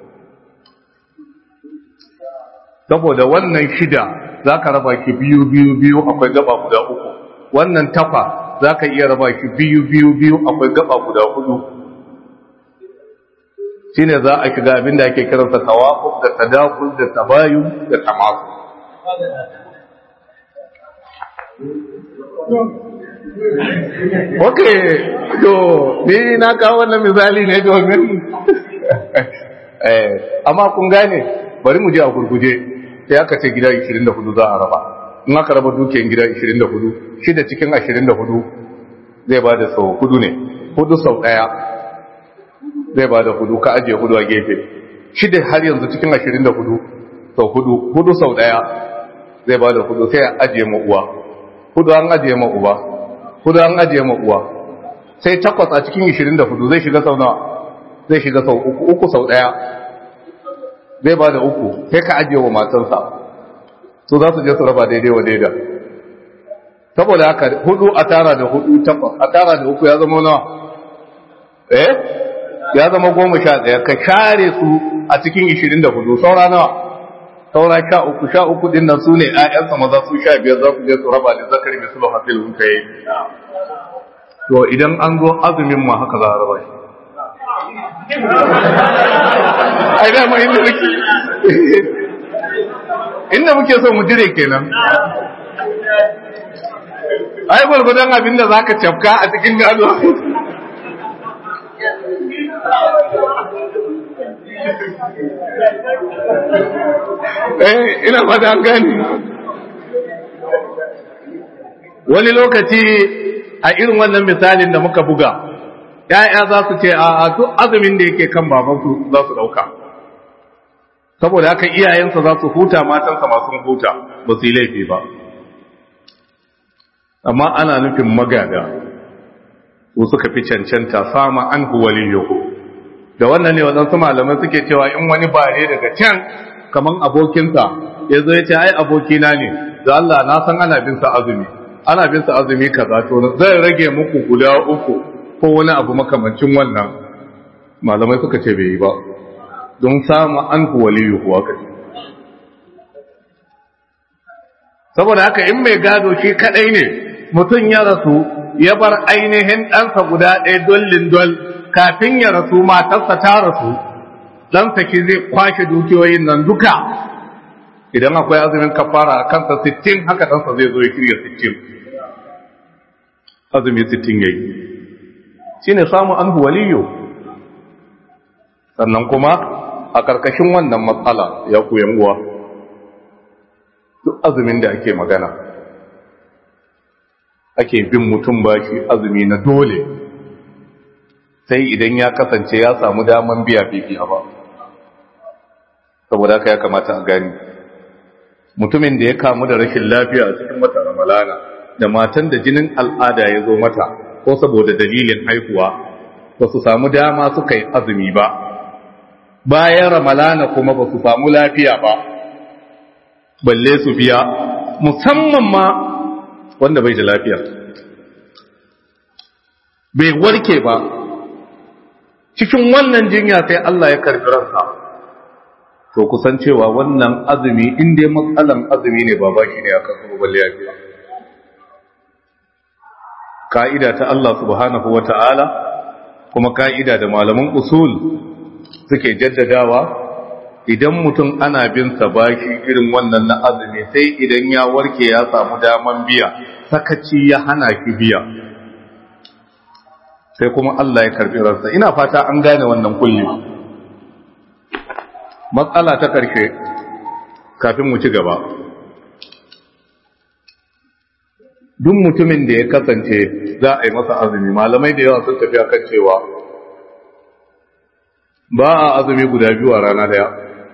S1: saboda wannan shida za ka raba ki biyu biyu biyu akwai gaba guda uku wannan tafa za ka iya raba ki biyu biyu biyu akwai gaba guda hudu shi ne za a shiga abin da ake kiransa tawafuk da tadakul da tabayu da tamasu ok to ni na kawo wannan misali ne domin amma kun gane bari mu je a gurguje sai aka ce gida 24 za a raba in aka raba dukiyar gida 24 shida cikin 24 zai ba da sau hudu ne hudu sau daya zai ba da hudu ka ajiye hudu a gefe shida har yanzu cikin 24 sau hudu hudu sau daya zai ba da hudu sai a ajiye ma uwa hudu an ajiye ma uba hudu an ajiye ma uwa sai takwas a cikin 24 zai shiga sau nawa zai shiga sau uku uku sau daya zai ba da uku sai ka ajiye wa matansa su za su je su raba daidai wa daida saboda haka hudu a tara da hudu takwas a tara da uku ya zama nawa eh ya zama goma sha ɗaya ka share su a cikin ishirin da hudu saura nawa saura sha uku sha uku din nan su ne ‘ya'yansa maza su sha biyar za su je su raba da zakari mai sulhu hasil hunka yi to idan an zo azumin ma haka za a raba shi ai dama inda muke inda muke so mu dire kenan ai gwargwadon abin da za ka cafka a cikin gado eh ina fata an gani wani lokaci a irin wannan misalin da muka buga ‘ya'ya za su ce a duk azumin da yake kan babansu za su ɗauka saboda haka iyayensa za su huta matansa masu huta ba su yi laifi ba amma ana nufin magada su suka fi cancanta sama an huwaliyohu da wannan ne waɗansu malamai suke cewa in wani bare daga can kaman abokinsa ya zo ya ce ai abokina ne da Allah na san ana bin sa azumi ana bin sa azumi kaza to zai rage muku guda uku ko wani abu makamancin wannan malamai suka ce bai yi ba don samu an waliyu kuwa kace saboda haka in mai gado shi kadai ne mutum ya rasu ya bar ainihin ɗansa guda ɗaya dollin dol kafin ya rasu matarsa ta rasu ɗansa ki zai kwashe dukiyoyin nan duka idan akwai azumin kafara a kansa sittin haka ɗansa zai zo ya shirya sittin azumi sittin ya yi shi ne samun an waliyo sannan kuma a ƙarƙashin wannan matsala ya koyan uwa duk azumin da ake magana ake bin mutum bashi azumi na dole sai idan ya kasance ya samu daman biya bibiya ba saboda haka ya kamata a gani mutumin da ya kamu da rashin lafiya a cikin wata ramalana da matan da jinin al'ada ya zo mata ko saboda dalilin haihuwa ba su samu dama suka yi azumi ba bayan ramalana kuma ba su samu lafiya ba balle su biya musamman ma wanda bai da lafiya bai warke ba cikin wannan jinya sai Allah ya karbi ransa to kusan cewa wannan azumi in dai matsalan azumi ne ba baki ne akan su balle ya biya ka'ida ta Allah subhanahu wata'ala kuma ka'ida da malaman usul suke jaddadawa idan mutum ana bin sa baki irin wannan na azumi sai idan ya warke ya samu daman biya sakaci ya hana ki biya sai kuma Allah ya karbi ransa ina fata an gane wannan kulli matsala ta karshe kafin mu ci gaba duk mutumin da ya kasance za a yi masa azumi malamai da yawa sun tafi akan cewa ba a azumi guda biyu a rana daya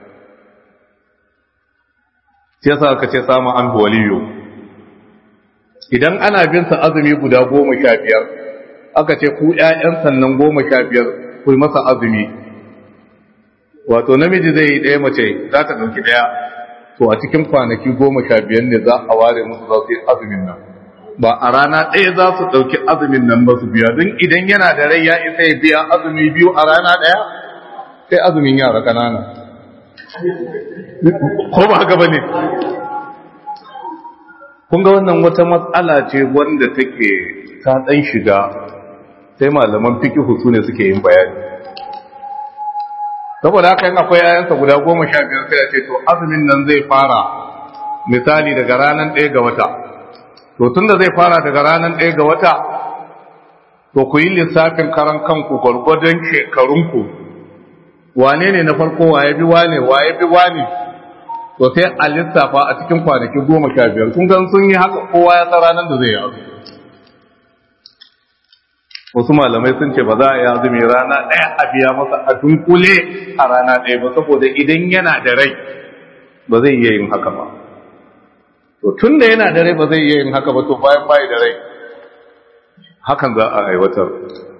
S1: sai sa aka ce samun an waliyo idan ana bin sa azumi guda goma sha biyar aka ce ku ƴaƴan sannan goma sha biyar ku masa azumi wato namiji zai yi ɗaya mace za ta ɗauki ɗaya to a cikin kwanaki goma sha biyar ne za a ware musu za su yi azumin nan ba a rana ɗaya za su ɗauki azumin nan ba su biya don idan yana da rai ya isa ya biya azumi biyu a rana ɗaya sai azumin yara ƙanana ko ba haka ba ne kun ga wannan wata matsala ce wanda take ta ɗan shiga sai malaman fiki su ne suke yin bayani saboda haka yin akwai yayansa guda goma sha biyar sai a ce to azumin nan zai fara misali daga ranar ɗaya ga wata to tun da zai fara daga ranar ɗaya ga wata to ku yi lissafin karan kanku gwargwadon shekarunku wane ne na farko waye bi wane waye bi wane to sai a lissafa a cikin kwanaki goma sha biyar kun gan sun yi haka kowa ya san ranar da zai yi azumi wasu malamai sun ce ba za a yi azumi rana ɗaya a biya masa a dunkule a rana ɗaya ba saboda idan yana da rai ba zai iya yin haka ba to tun da yana da rai ba zai iya yin haka ba to bayan bayi da rai hakan za a aiwatar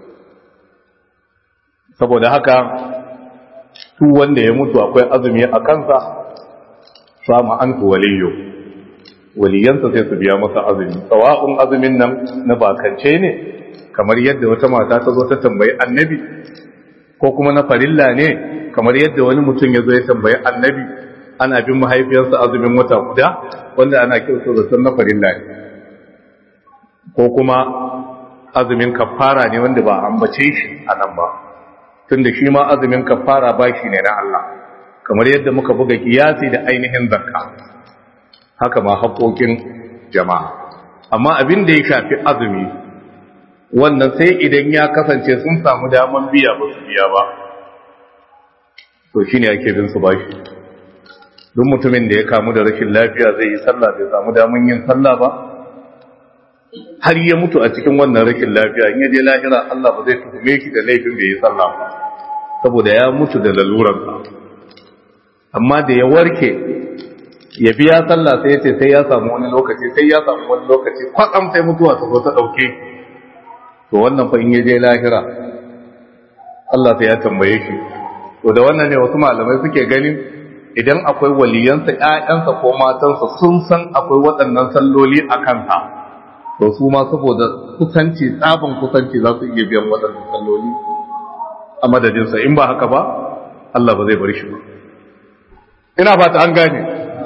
S1: saboda haka su wanda ya mutu akwai azumi a kansa samu an waliyo waliyansa sai su biya masa azumi sawa'un azumin nan na bakance ne kamar yadda wata mata ta zo ta tambayi annabi ko kuma na farilla ne kamar yadda wani mutum ya zo ya tambayi annabi ana bin mahaifiyarsa azumin wata guda wanda ana kirsa da sun na farilla ne ko kuma azumin kafara ne wanda ba ambace shi a nan ba tunda shi ma azumin kafara ba shi ne na Allah kamar yadda muka buga kiyasi da ainihin zakka haka ma haƙoƙin jama'a amma abin da ya shafi azumi wannan sai idan ya kasance sun samu daman biya ba su biya ba to shine ake bin su bashi duk mutumin da ya kamu da rashin lafiya zai yi sallah bai samu daman yin sallah ba har ya mutu a cikin wannan rashin lafiya in ya je lahira Allah ba zai tuhume shi da laifin bai yi sallah ba saboda ya mutu da lalurarsa amma da ya warke ya biya sallah sai ya ce sai ya samu wani lokaci sai ya samu wani lokaci kwatsam sai mutuwa ta zo ta dauke to wannan fa in ya je lahira Allah sai ya tambaye shi to da wannan ne wasu malamai suke ganin idan akwai waliyansa ƴaƴansa ko matansa sun san akwai waɗannan salloli a kansa to su ma saboda kusanci tsabin kusanci za su iya biyan waɗannan salloli a madadinsa in ba haka ba Allah ba zai bar shi ba ina fata an gane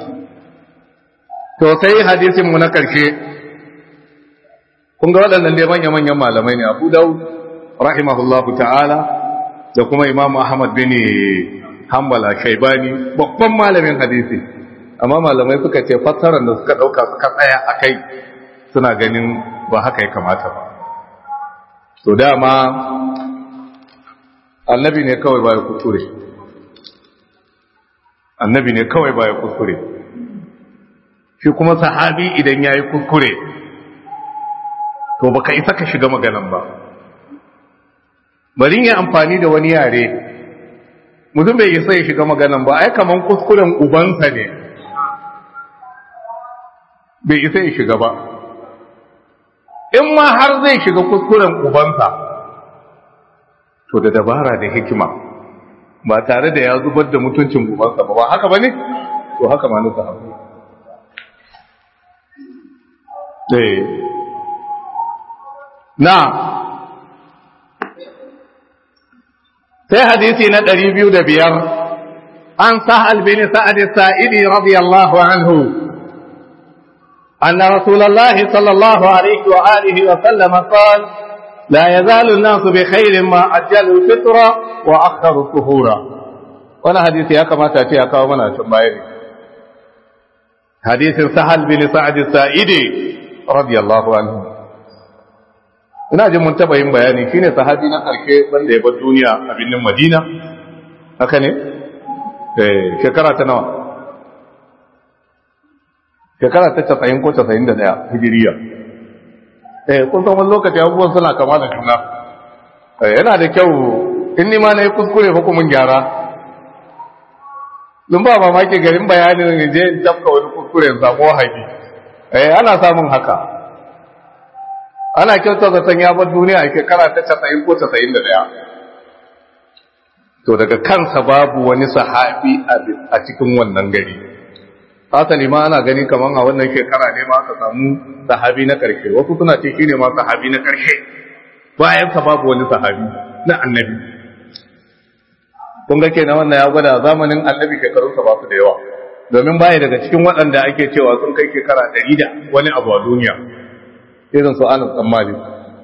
S1: to sai hadisin mu na karshe kun ga waɗannan dai manya-manyan malamai ne Abu Dawud rahimahullahu ta'ala da kuma Imam Ahmad bin Hanbal Shaybani babban malamin hadisi amma malamai suka ce fassarar da suka dauka suka tsaya akai suna ganin ba haka ya kamata ba to dama annabi ne kawai baya kuskure annabi ne kawai baya kuskure shi kuma sahabi idan yayi kuskure to baka isa ka shiga maganan ba bari yi amfani da wani yare mutum bai isa ya shiga maganan ba ai kaman kuskuren ubansa ne bai isa ya shiga ba in ma har zai shiga kuskuren ubansa to da dabara da hikima ba tare da ya zubar da mutuncin ubansa ba ba haka ba ne to haka ma nuka haku na sai hadisi na ɗari biyu da biyar an sahal bin sa'ad sa'idi radiyallahu anhu أن رسول الله صلى الله عليه وآله وسلم قال لا يزال الناس بخير ما أجلوا الفطر وأخروا الطهور وانا حديث يا كما تأتي يا كومنا شمائري حديث سهل بن سعد السائدي رضي الله عنه ina jin mun taba yin bayani shine sahabi na karshe wanda ya bar duniya a birnin Madina haka ne eh shekara ta nawa shekara ta 90 ko 91 hijiriya eh kun san wani lokaci abubuwan suna kama da juna yana da kyau in ni ma na yi kuskure hukumin gyara dun ba mamaki garin bayanin je in tafka wani kuskure in samu wahabi eh ana samun haka ana kyauta zaton ya bar duniya a shekara ta 90 ko 91 to daga kansa babu wani sahabi a cikin wannan gari asali ma ana gani kaman a wannan shekara ne ma aka samu sahabi na karshe wasu suna ce shine ma sahabi na karshe bayan sa babu wani sahabi na annabi kun ga kenan wannan ya gwada zamanin annabi shekarunsa ba su da yawa domin baya daga cikin waɗanda ake cewa sun kai shekara ɗari da wani abu a duniya irin su anas dan malik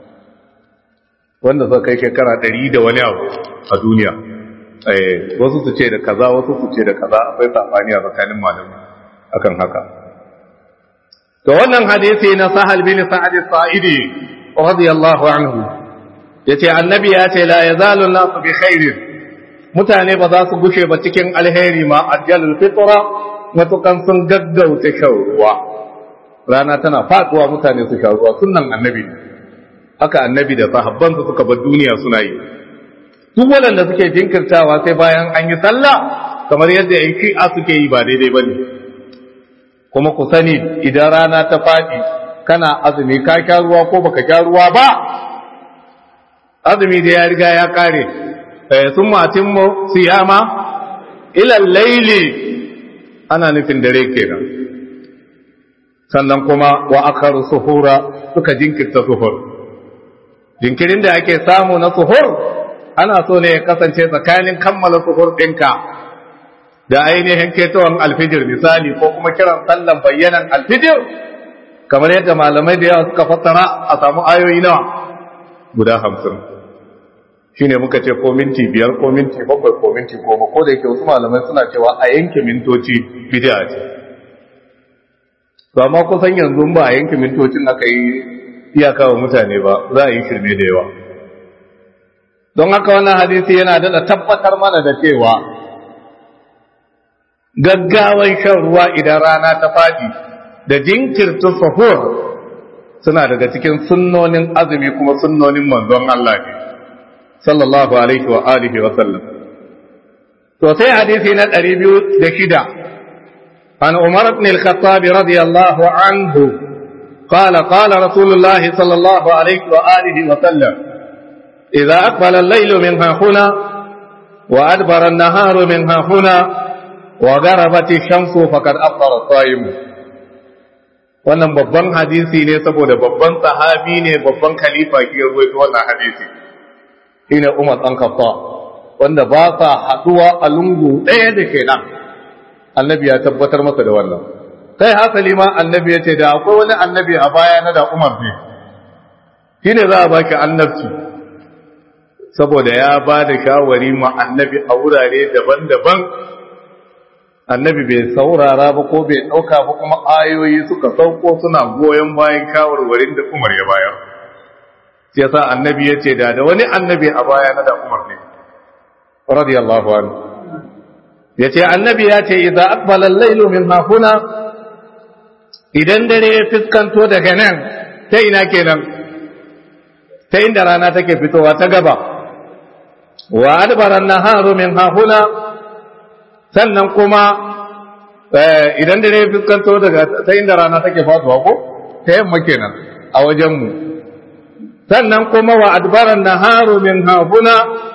S1: wanda suka kai shekara ɗari da wani abu a duniya wasu su ce da kaza wasu su ce da kaza akwai sabani a tsakanin malamai akan haka to wannan hadisi na sahal bin sa'ad as-sa'idi radiyallahu anhu yace annabi ya ce la yazalu an-nas bi khairin mutane ba za su gushe ba cikin alheri ma ajjalul fitra matukan sun gaggauta shan ruwa rana tana faduwa mutane su sha ruwa sunnan annabi haka annabi da sahabbansa suka bar duniya suna yi duk waɗanda suke jinkirtawa sai bayan an yi sallah kamar yadda yan shi'a suke yi ba daidai bane kuma ku sani idan rana ta faɗi kana azumi ka sha ruwa ko baka sha ruwa ba azumi da ya riga ya kare sun matin mu siyama ilal laili ana nufin dare kenan sannan kuma wa akaru suhura suka jinkirta suhur jinkirin da ake samu na suhur ana so ne ya kasance tsakanin kammala suhur ɗinka da ainihin ketowar alfijir misali ko kuma kiran sallan bayyanan alfijir kamar yadda malamai da yawa suka fassara a samu ayoyi nawa guda hamsin shine muka ce ko minti biyar ko minti bakwai ko minti goma ko da yake wasu malamai suna cewa a yanke mintoci bid'a ce to amma kusan yanzu ba a yanke mintocin aka yi iyaka wa mutane ba za a yi shirme da yawa don haka wannan hadisi yana daɗa tabbatar mana da cewa gaggawan shan ruwa idan rana ta faɗi da jinkirta sahur suna daga cikin sunnonin azumi kuma sunnonin manzon Allah ne sallallahu alaihi wa alihi wa sallam to sai hadisi na 206 عن عمر بن الخطاب رضي الله عنه قال قال رسول الله صلى الله عليه وآله وسلم إذا أقبل الليل منها هنا وأدبر النهار منها هنا وغربت الشمس فقد أفطر الصائم wannan babban hadisi ne saboda babban sahabi ne babban khalifa ke ruwaito wannan hadisi shine Umar dan Khattab wanda ba sa haduwa a lungu ɗaya da kenan annabi ya tabbatar masa da wannan kai hasali ma annabi ya ce da akwai wani annabi a baya na da Umar ne shine za a baki annabci saboda ya ba da shawari ma annabi a wurare daban-daban annabi bai saurara ba ko bai ɗauka ba kuma ayoyi suka sauko suna goyon bayan shawarwarin da Umar ya bayar sai yasa annabi ya ce da da wani annabi a baya na da Umar ne radiyallahu anhu yace annabi ya ce idza aqbala al-laylu min hahuna idan dare ya fiskanto daga nan ta ina kenan ta inda rana take fitowa ta gaba wa adbara an-naharu min hahuna sannan kuma idan dare ya fiskanto daga ta inda rana take faduwa ko ta yamma kenan a wajen mu sannan kuma wa adbara an-naharu min hahuna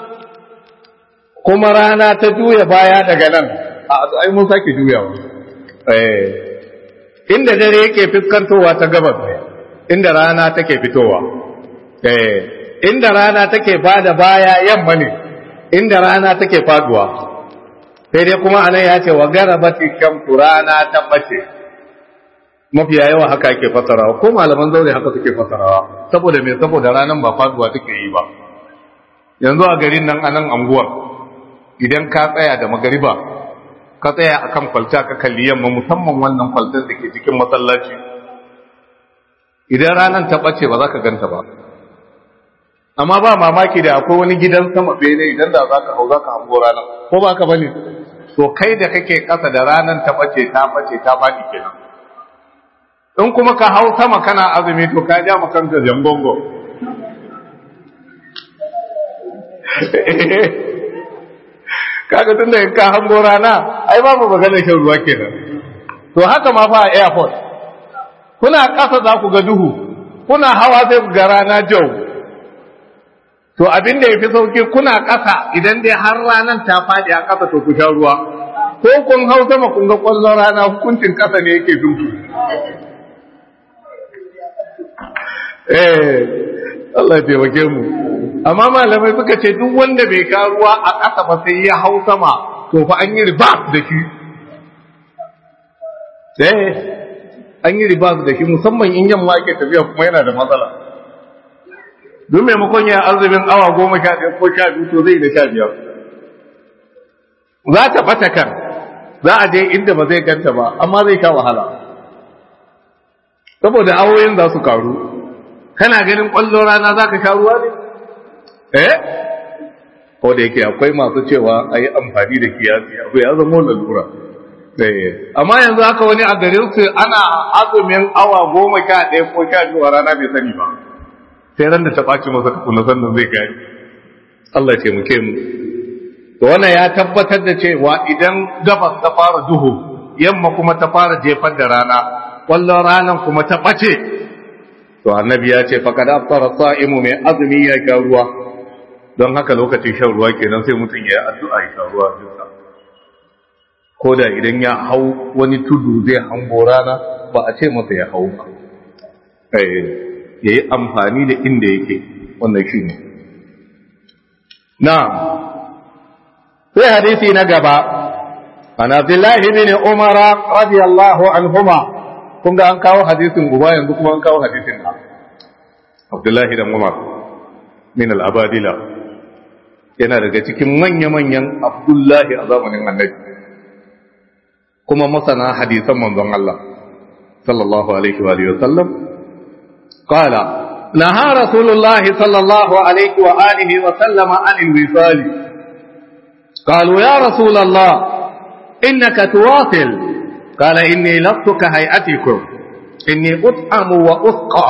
S1: kuma rana ta juya baya daga nan a ai mun sake juyawa eh inda dare yake fiskantowa ta gabas ne inda rana take fitowa eh inda rana take bada baya yamma ne inda rana take faduwa sai dai kuma anan ya ce wa garabati shamsu rana ta bace mafiya yawa haka ake fasarawa ko malaman zaure haka suke fasarawa saboda me saboda ranan ba faduwa take yi ba yanzu a garin nan anan anguwar idan ka tsaya da magariba ka tsaya akan kwalta ka kalli yamma musamman wannan kwaltar da ke cikin masallaci idan ranan ta bace ba za ka ganta ba amma ba mamaki da akwai wani gidan sama bene idan da za ka hau za ka hango ranar ko ba ka bane to kai da kake kasa da ranar ta bace ta bace ta faɗi kenan in kuma ka hau sama kana azumi to ka ja kanka jangongo kaga tun da ka hango rana ai babu magana shan ruwa kenan to haka ma fa a airport kuna kasa za ku ga duhu kuna hawa sai ku ga rana jau to abin da ya fi sauki kuna ƙasa idan dai har ranar ta faɗi a ƙasa to ku sha ruwa ko kun hau sama kun ga ƙwallon rana hukuncin ƙasa ne yake duku eh Allah ya taimake mu amma malamai suka ce duk wanda bai sha ruwa a ƙasa ba sai ya hau sama to fa an yi ribas da shi eh an yi ribas da shi musamman in yamma ake tafiya kuma yana da matsala don maimakon ya azumin awa goma sha ɗaya ko sha biyu to zai da sha biyar za ta bata kan za a je inda ba zai ganta ba amma zai sha wahala saboda awoyin za su karu kana ganin ƙwallon rana za ka sha ruwa ne eh ko da yake akwai masu cewa a yi amfani da kiyasi abu ya zama lalura amma yanzu haka wani a garin su ana azumin awa goma sha ɗaya ko sha biyu a rana bai sani ba sai ran da ta ɓaci masa tukuna sannan zai gani Allah ce muke mu to wannan ya tabbatar da cewa idan gabas ta fara duhu yamma kuma ta fara jefar da rana kwallon ranan kuma ta ɓace to annabi ya ce faqad afṭara sa'imu mai azumi ya sha ruwa don haka lokacin shan ruwa kenan sai mutum ya yi addu'a ya sha ruwa duka ko da idan ya hau wani tudu zai hango rana ba a ce masa ya hau ba ya yi amfani da inda yake wannan shi ne na sai hadisi na gaba an abdullahi bin umara radiyallahu anhuma kun ga an kawo hadisin uba yanzu kuma an kawo hadisin na abdullahi dan umar min al-abadila yana daga cikin manya-manyan abdullahi a zamanin annabi kuma masana hadisan manzon Allah sallallahu alaihi wa sallam قال نهى رسول الله صلى الله عليه وآله وسلم عن الوصال قالوا يا رسول الله إنك تواصل قال إني لست كهيئتكم إني أطعم وأسقى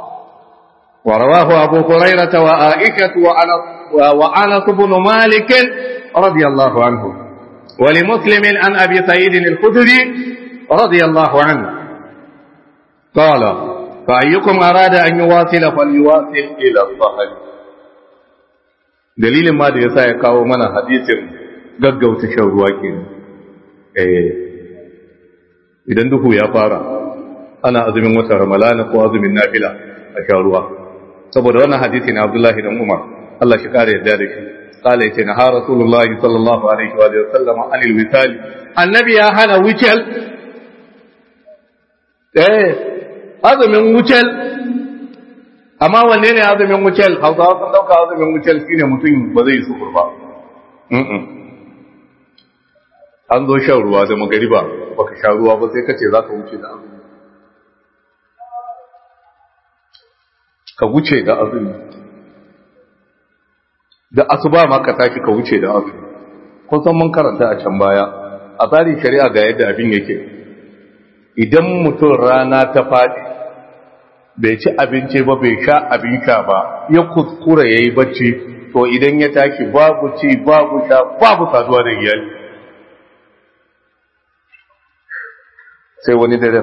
S1: ورواه أبو هريرة وآئكة وأنس بن مالك رضي الله عنه ولمسلم عن أبي سعيد الخدري رضي الله عنه قال فأيكم أراد أن يواصل فليواصل إلى الظهر dalilin ma da yasa ya kawo mana hadisin gaggauta shan ruwa ke eh idan duhu ya fara ana azumin wata ramalana ko azumin nafila a sha ruwa saboda wannan hadisi na Abdullahi dan Umar Allah shi kare yadda da shi قال يتنا ها رسول الله صلى الله عليه وآله وسلم عن الوصال النبي يا هنا وچل eh azumin wucel amma wanne ne azumin wucel hausawa sun dauka azumin wucel shine mutum ba zai sukur ba an zo shan ruwa da magariba baka sha ruwa ba sai kace za ka wuce da azumi ka wuce da azumi da asuba ma ka tashi ka wuce da azumi kun san mun karanta a can baya a tsarin shari'a ga yadda abin yake idan mutum rana ta faɗi bai ci abinci ba bai sha abin sha ba ya kuskura ya yi bacci to idan ya tashi babu ci babu sha babu saduwa da iyali sai wani dare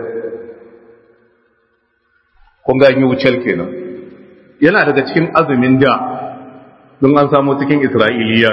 S1: kun ga yi wucel kenan yana daga cikin azumin da don an samu cikin isra'iliya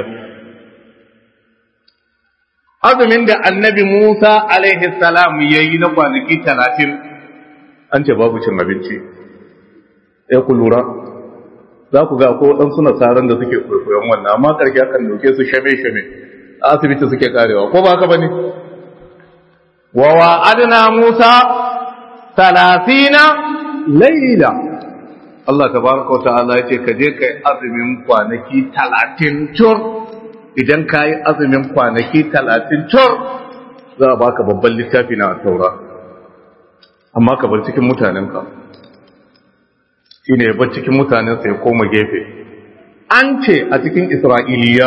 S1: azumin da annabi musa alaihi salam ya yi na kwanaki talatin an ce babu cin abinci ya ku lura za ku ga ko waɗansu nasaran da suke kwaikwayon wannan amma ƙarshe akan dauke su shame-shame a asibiti suke karewa ko ba haka ba ne wa wa'adna musa talatina laila Allah tabaraka wa ta'ala ya ce ka je kai azumin kwanaki talatin tur idan ka yi azumin kwanaki talatin tur za a baka babban littafi na taura amma ka bar cikin mutanenka shi ne bar cikin mutanensa ya koma gefe an ce a cikin isra'iliya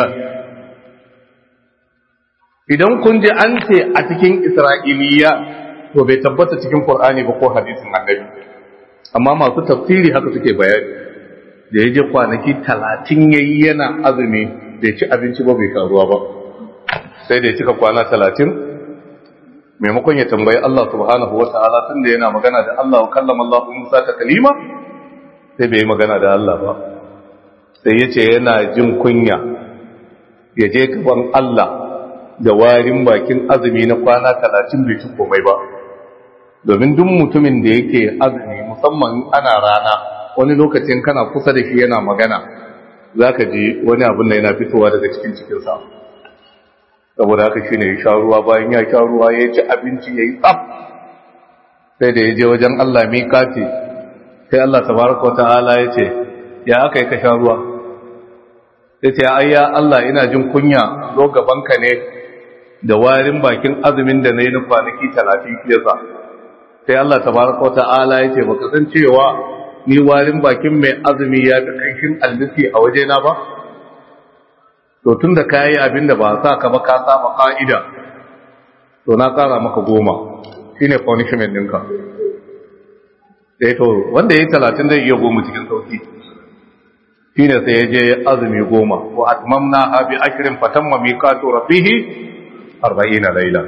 S1: idan kun ji an ce a cikin isra'iliya to bai tabbata cikin Qur'ani ba ko hadisin annabi amma masu tafsiri haka suke bayani da ya je kwanaki talatin yayi yana azumi bai ci abinci ba bai karuwa ba sai da ya cika kwana talatin maimakon ya tambayi Allah subhanahu wata'ala tun da yana magana da Allah wa kallama Allah Musa ta kalima sai bai yi magana da Allah ba sai ya ce yana jin kunya ya je gaban Allah da warin bakin azumi na kwana talatin bai ci komai ba domin duk mutumin da yake azumi musamman ana rana wani lokacin kana kusa da shi yana magana za ka ji wani abin da yana fitowa daga cikin cikinsa saboda haka shi ne ya sha ruwa bayan ya sha ruwa ya ci abinci ya yi tsaf sai da ya je wajen Allah mikati sai Allah tabaraka ta'ala ya ce ya aka yi ka sha ruwa sai ce ayya Allah ina jin kunya zo gabanka ne da warin bakin azumin da na yi na kwanaki talatin fiyasa sai Allah tabaraka ta'ala ya ce baka san cewa ni warin bakin mai azumi ya fi kanshin almisi a wajena ba to tun da ka yi abin da ba sa ka ba ka saba ka'ida to na kara maka goma shine punishment ɗinka sai to wanda ya yi talatin zai iya goma cikin sauki shine sai ya je azumi goma wa atmamna ha bi ashrin fatamma miqatu rabbihi 40 laila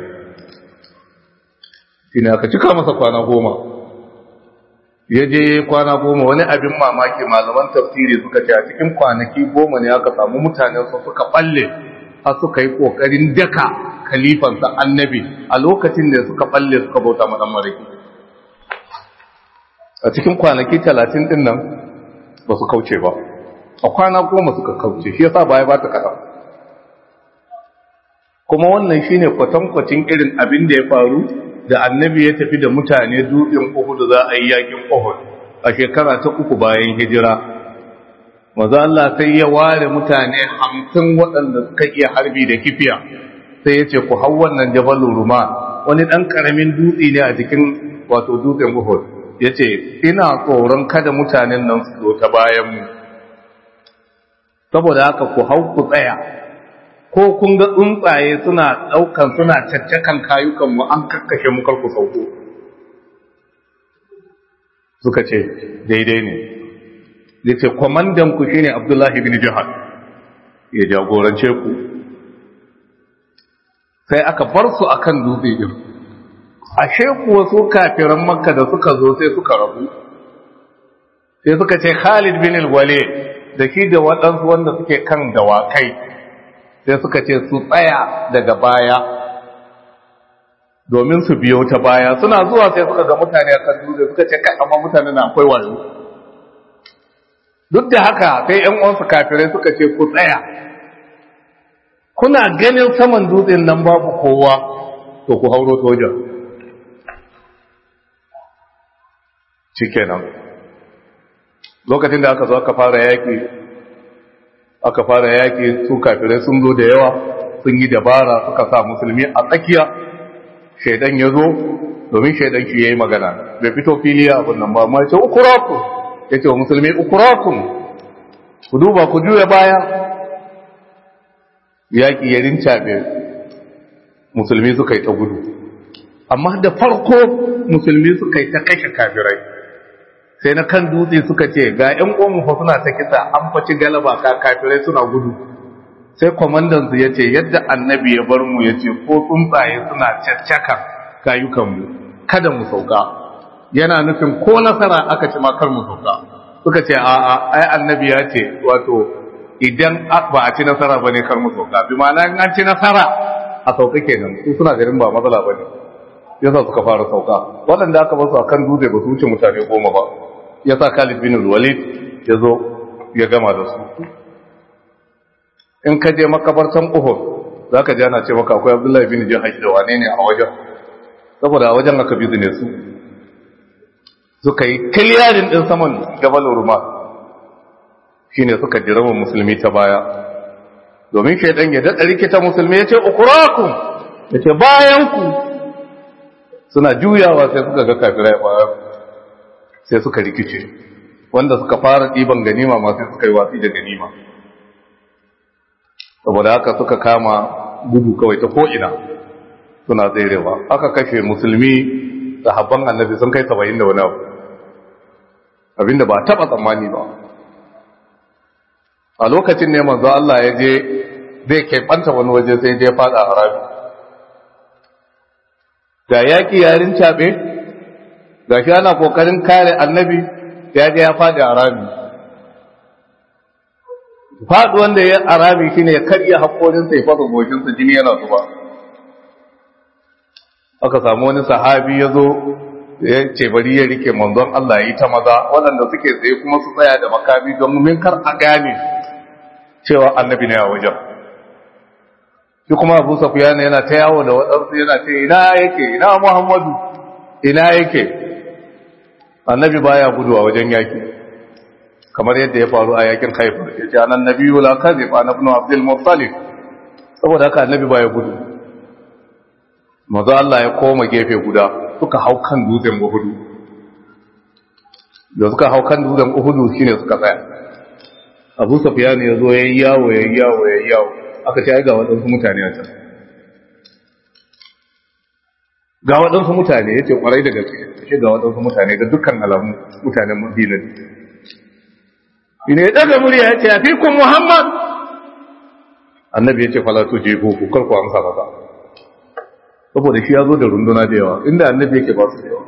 S1: shine aka cika masa kwana goma ya je kwana goma wani abin mamaki malaman tafsiri suka ce a cikin kwanaki goma ne aka samu mutanen su suka balle har suka yi kokarin daka khalifansa annabi a lokacin da suka balle suka bauta ma dan mariki a cikin kwanaki talatin din nan ba su kauce ba a kwana goma suka kauce shi yasa baya ba ta kaɗan kuma wannan shine kwatankwacin irin abin da ya faru da annabi ya tafi da mutane dutsen Uhud za a yi yakin Uhud a shekara ta uku bayan hijira maza Allah sai ya ware mutane hamsin waɗanda suka iya harbi da kifiya sai ya ce ku hau wannan jabalin ruma wani ɗan ƙaramin dutse ne a cikin wato dutsen Uhud ya ce ina tsoron kada mutanen nan su zo ta bayanmu saboda haka ku hau ku tsaya ko kun ga tsuntsaye suna ɗaukan suna caccakan kayukanmu an kakkashe mu karku sauko suka ce daidai ne ya ce kwamandanku shi ne abdullahi bin jihar ya jagorance ku sai aka bar su akan dutse din ashe kuwa su kafiran makka da suka zo sai suka rabu sai suka ce khalid bin al-wale da shi da waɗansu wanda suke kan dawakai sai suka ce su tsaya daga baya domin su biyo ta baya suna zuwa sai suka ga mutane a kan dutse suka ce kai amma mutane na akwai wayo duk da haka sai ƴan uwansu kafirai suka ce ku tsaya kuna ganin saman dutsen nan babu kowa to ku hauro soja shikenan lokacin da aka zo aka fara yaki aka fara yaƙi su kafirai sun zo da yawa sun yi dabara suka sa musulmi a tsakiya shaidan ya zo domin shaidan shi ya yi magana bai fito fili a abin nan ba ma ce ukuraku ya ce wa musulmi ukurakun ku duba ku juya baya yaƙi ya rincaɓe musulmi suka yi ta gudu amma da farko musulmi suka yi ta kashe kafirai sai na kan dutse suka ce ga ‘yan ƙomu fa suna ta kisa an faci galaba ka kafirai suna gudu sai kwamandansu ya ce yadda annabi ya bar mu ya ce ko tsuntsaye suna caccaka kayukanmu kada mu sauka yana nufin ko nasara aka ci makar mu sauka suka ce a'a ai annabi ya ce wato idan ba a ci nasara ba ne kar mu sauka bi ma'ana in an ci nasara a sauka kenan su suna ganin ba matsala ba ne yasa suka fara sauka waɗanda aka basu a kan dutse ba su wuce mutane goma ba ya sa Khalid bin Walid ya zo ya gama da su in ka je makabartan uhud za ka jana ce maka akwai abdullahi bin jihar da wane ne a wajen saboda a wajen aka bizu ne su suka yi kiliyarin ɗin saman jabal urma shi ne suka jirama musulmi ta baya domin shaidan ya daɗa rikita musulmi ya ce ukuraku ya ce bayanku suna juyawa sai suka ga kafirai baya sai suka rikice wanda suka fara ɗiban ganima ma sai suka yi watsi da ganima saboda haka suka kama gudu kawai ta ko'ina suna tserewa aka kashe musulmi sahabban annabi sun kai saba'in da wani abu abinda ba taɓa tsammani ba a lokacin ne manzo Allah ya je zai keɓanta wani waje sai je fada a rami ga yaƙi yarin caɓe ga shi ana ƙoƙarin kare annabi ya je ya faɗi a rami faɗi wanda ya a rami shi ne ya karya haƙorinsa ya fasa goshinsa jini yana zuba aka samu wani sahabi ya zo ya ce bari ya rike manzon Allah ya yi ta maza waɗanda suke tsaye kuma su tsaya da makami don min kar a gane cewa annabi ne a wajen shi kuma abu safiyana yana ta yawo da waɗansu yana ce ina yake ina muhammadu ina yake annabi baya gudu a wajen yaki kamar yadda ya faru a yakin haifar ya ce anan nabi la kazib an ibn abdul muttalib saboda haka annabi baya gudu maza Allah ya koma gefe guda suka hau kan dutsen uhudu da suka hau kan dutsen uhudu shine suka tsaya abu safiyana ya zo yayi yawo yayi yawo yayi yawo aka ce ai ga waɗansu mutane a can ga waɗansu mutane ya ce ƙwarai da gaske shi ga waɗansu mutane ga dukkan alamu mutanen madina ne ina ya ɗaga murya ya ce a fi kun muhammad annabi ya ce falatu je ko ku karku amsa masa saboda shi ya zo da runduna da yawa inda annabi yake ba su da yawa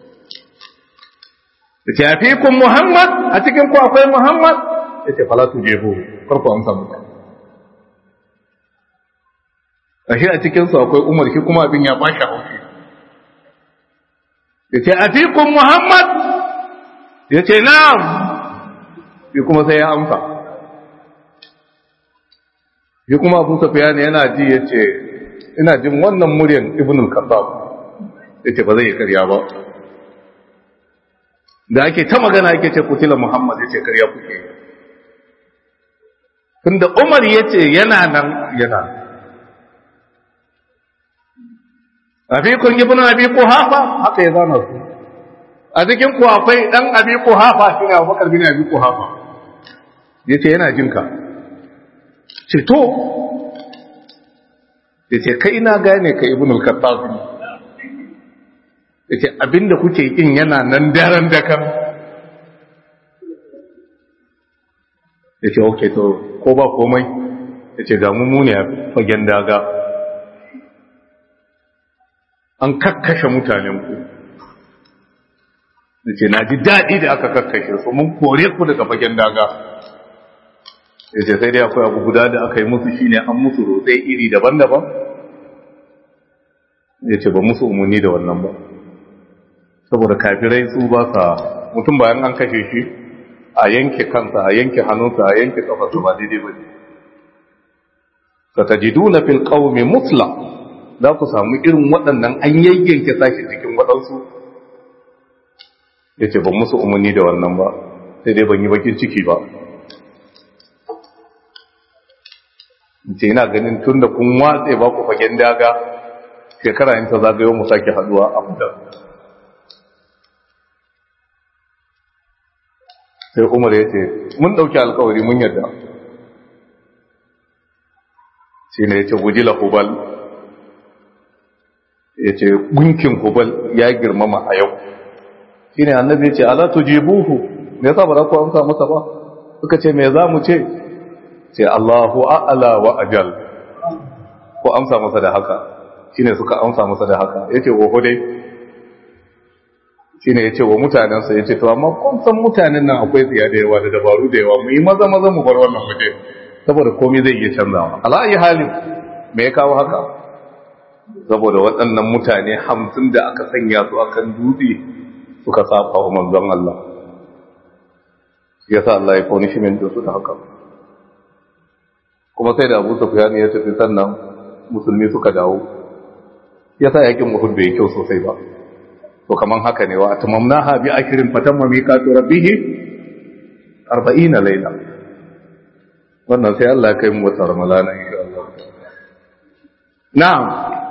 S1: ya ce a fi kun muhammad a cikin ku akwai muhammad ya ce falatu je ko karku amsa masa ashe a cikinsu akwai umar shi kuma abin ya bashi haushi ya ce a fikun muhammad ya ce na'am shi kuma sai ya amsa shi kuma abu safiya ne yana ji ya ce ina jin wannan muryan ibnul kasab ya ce ba zai yi karya ba da ake ta magana ake ce kutila muhammad ya ce karya kuke tunda umar ya ce yana nan yana nan afikun ibn abi quhafa haka ya zana su a cikin ku akwai dan abi quhafa shine Abubakar bin abi quhafa yace yana jin ka ce to yace kai na gane ka ibn al-khattab yace abinda kuke kin yana nan daren da kan yace okay to ko ba komai yace ga mu ne a fagen daga an kakkashe mutanenku da ce na ji daɗi da aka kakkashe su mun kore ku daga fagen daga ya ce sai dai akwai abu guda da aka yi musu shine an musu rotsai iri daban-daban ya ce ba musu umarni da wannan ba saboda kafirai su ba sa mutum bayan an kashe shi a yanke kansa a yanke hannunsa a yanke kafarsa ba daidai ba ne satajiduna fil qaumi mutla za ku samu irin waɗannan an yayyanke sashi cikin waɗansu ya ce ban musu umarni da wannan ba sai dai ban yi bakin ciki ba ce yana ganin tun da kun watse ba ku fagen daga shekara yin ta zagayo mu sake haduwa a muda sai umar ya ce mun ɗauki alkawari mun yadda shi ne ya ce guji lahubal ya ce gunkin hubal ya girmama a yau shi ne annabi ya ce ala tujibuhu me yasa ba za ku amsa masa ba suka ce me za mu ce ce Allahu a'ala wa ajal ko amsa masa da haka shine suka amsa masa da haka yace oho dai shine yace wa mutanen sa yace to amma kun san mutanen nan akwai tsiya da yawa da dabaru da yawa mu yi maza maza mu bar wannan waje saboda komai zai iya canzawa ala ayi halin me ya kawo haka saboda waɗannan mutane hamsin da aka sanya su akan dutse suka saba wa manzon Allah ya sa Allah ya punishment da su ta haka kuma sai da Abu Sufyan ya tafi sannan musulmi suka dawo ya sa yakin Uhud bai kyau sosai ba to kaman haka ne wa tamamnaha bi akhirin fatamma miqatu rabbih 40 layla wannan sai Allah ya kai mu wata ramalana insha Allah na'am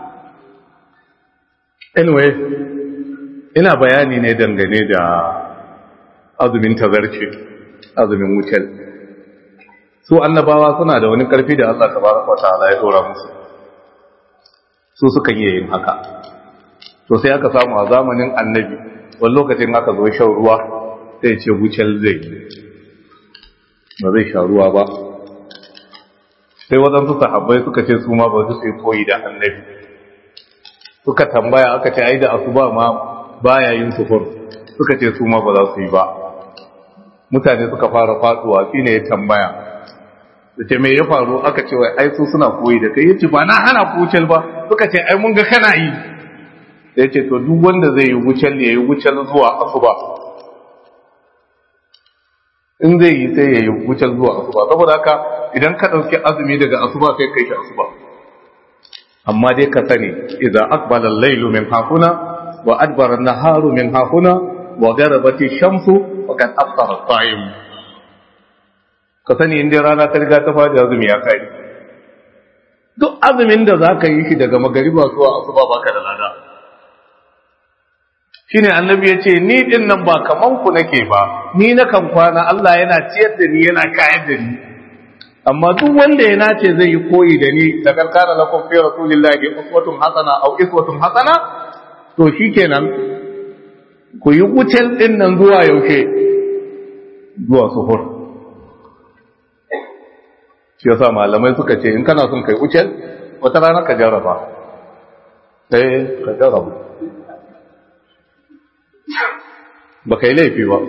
S1: anyway ina bayani ne dangane da azumin tazarci azumin wucel su annabawa suna da wani karfi da Allah tabaraka wataala ya dora musu su sukan iya yin haka to sai aka samu a zamanin annabi wani lokacin aka zo shan ruwa sai ce wucel zai ba zai sha ruwa ba sai waɗansu sahabbai suka ce su ma ba su sai koyi da annabi suka tambaya aka ce ai da asuba ma baya yin sufur suka ce su ma ba za su yi ba mutane suka fara faduwa shine ya tambaya da ce me ya faru aka ce wai ai su suna koyi da kai yace ba na hana ku wucel ba suka ce ai mun ga kana yi sai yace to duk wanda zai yi wucel ne yayi wucel zuwa asuba in zai yi sai yayi wucel zuwa asuba saboda haka idan ka dauki azumi daga asuba sai kai shi asuba amma dai ka sani idza aqbala al-laylu min hafuna wa adbara an-naharu min hafuna wa gharabat ash-shamsu wa qad aftara as-sa'im ka sani inda rana ta riga ta fadi azumi ya kai duk azumin da zaka yi shi daga magariba zuwa asuba baka da lada shine annabi ya ce ni din nan ba kaman ku nake ba ni na kan kwana Allah yana ciyar da ni yana kayar da ni amma duk wanda ya nace zai yi koyi da ni da karkara lakum fi rasulillahi uswatun hasana aw iswatun hasana to shikenan ku yi wucel din nan zuwa yaushe zuwa suhur shi yasa malamai suka ce in kana son kai wucel wata rana ka jarraba eh ka jarraba ba kai laifi ba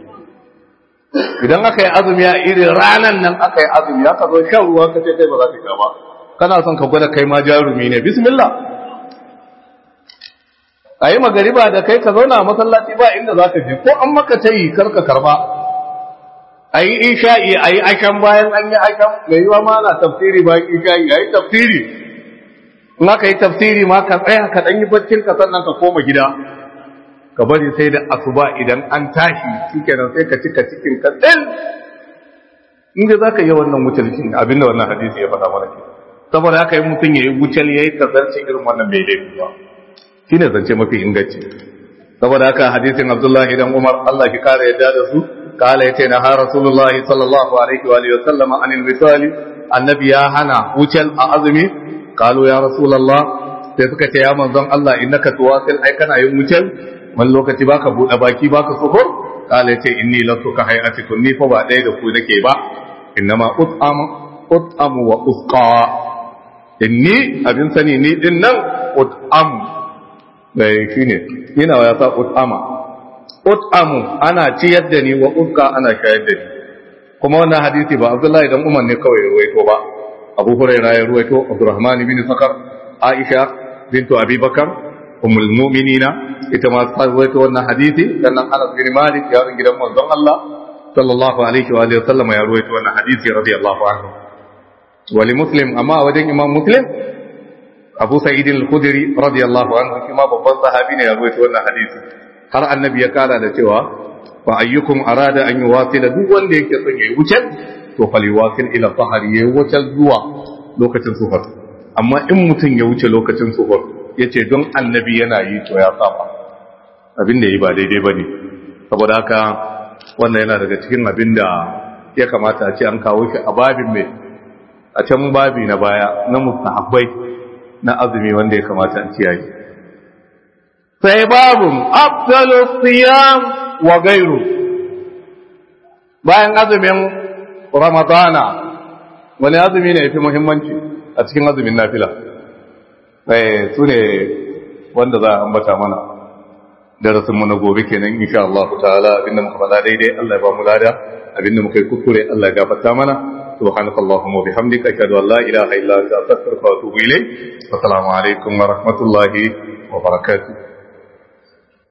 S1: idan aka yi azumi a irin ranan nan aka yi azumi aka zo shan ruwa ka ce kai ba za ka sha ba kana son ka gwada kai ma jarumi ne bismillah a yi magariba da kai ka zauna a masallaci ba inda za ka je ko an maka ta yi karka karba a yi isha'i a yi ashan bayan an yi ashan mai yiwa ma na tafsiri bayan isha'i a yi tafsiri in aka yi tafsiri ma ka tsaya ka ɗan yi baccin ka sannan ka koma gida ka bari sai da asuba idan an tashi shikenan sai ka cika cikin ka tsin inda za ka yi wannan wucel shi abinda wannan hadisi ya faɗa mana ke saboda haka yi mutum ya yi wucel ya yi kasance irin wannan bai laifi ba shi ne zance mafi inganci saboda haka hadisin abdullahi dan umar allah ki kara yadda da su kala ya ce na ha rasulullahi sallallahu alaihi wa alihi wa sallama anil misali annabi ya hana wucel a azumi kalu ya rasulullah sai suka ce ya manzon allah innaka tuwasil ai kana yin wucel wani lokaci baka buɗe baki baka suhur kala yace inni lastu ka hayatikum ni fa ba ɗaya da ku nake ba innama ut'am ut'am wa usqa inni abin sani ni din nan ut'am dai shine ina ya sa ut'ama ut'am ana ciyar da ni wa usqa ana shayar da ni kuma wannan hadisi ba Abdullahi dan Umar ne kawai ruwaito ba Abu Hurairah ya ruwaito Abdurrahman bin Sakar Aisha bintu Abi Bakar ummul mu'minina ita ma ta rawaito wannan hadisi sannan Anas bin Malik yaron gidan manzon Allah sallallahu alaihi wa alihi wasallam ya rawaito wannan hadisi radiyallahu anhu wa li muslim amma wajen imam muslim Abu Sa'id al-Khudri radiyallahu anhu kuma babban sahabi ne ya rawaito wannan hadisi har annabi ya kara da cewa fa ayyukum arada an yuwasila duk wanda yake son yayi wucel to faliwasil ila tahari yayi wucel zuwa lokacin suhur amma in mutum ya wuce lokacin suhur ya ce don annabi yana yi to ya saba abin da yi ba daidai ba ne saboda haka wannan yana daga cikin abin da ya kamata a ce an kawo shi a babin mai a can babi na baya na mustahabbai na azumi wanda ya kamata a kiyaye sai babun afdalu siyam wa gairu bayan azumin ramadana wani azumi ne ya fi muhimmanci a cikin azumin nafila su ne wanda za a ambata mana darasinmu na gobe kenan insha Allah ta'ala abinda muka faɗa daidai Allah ya ba mu lada abinda muka yi kuskure Allah ya gafarta mana subhanakallahumma wa bihamdika ashhadu an la ilaha illa anta astaghfiruka wa atubu ilayk wa assalamu alaikum wa rahmatullahi wa barakatuh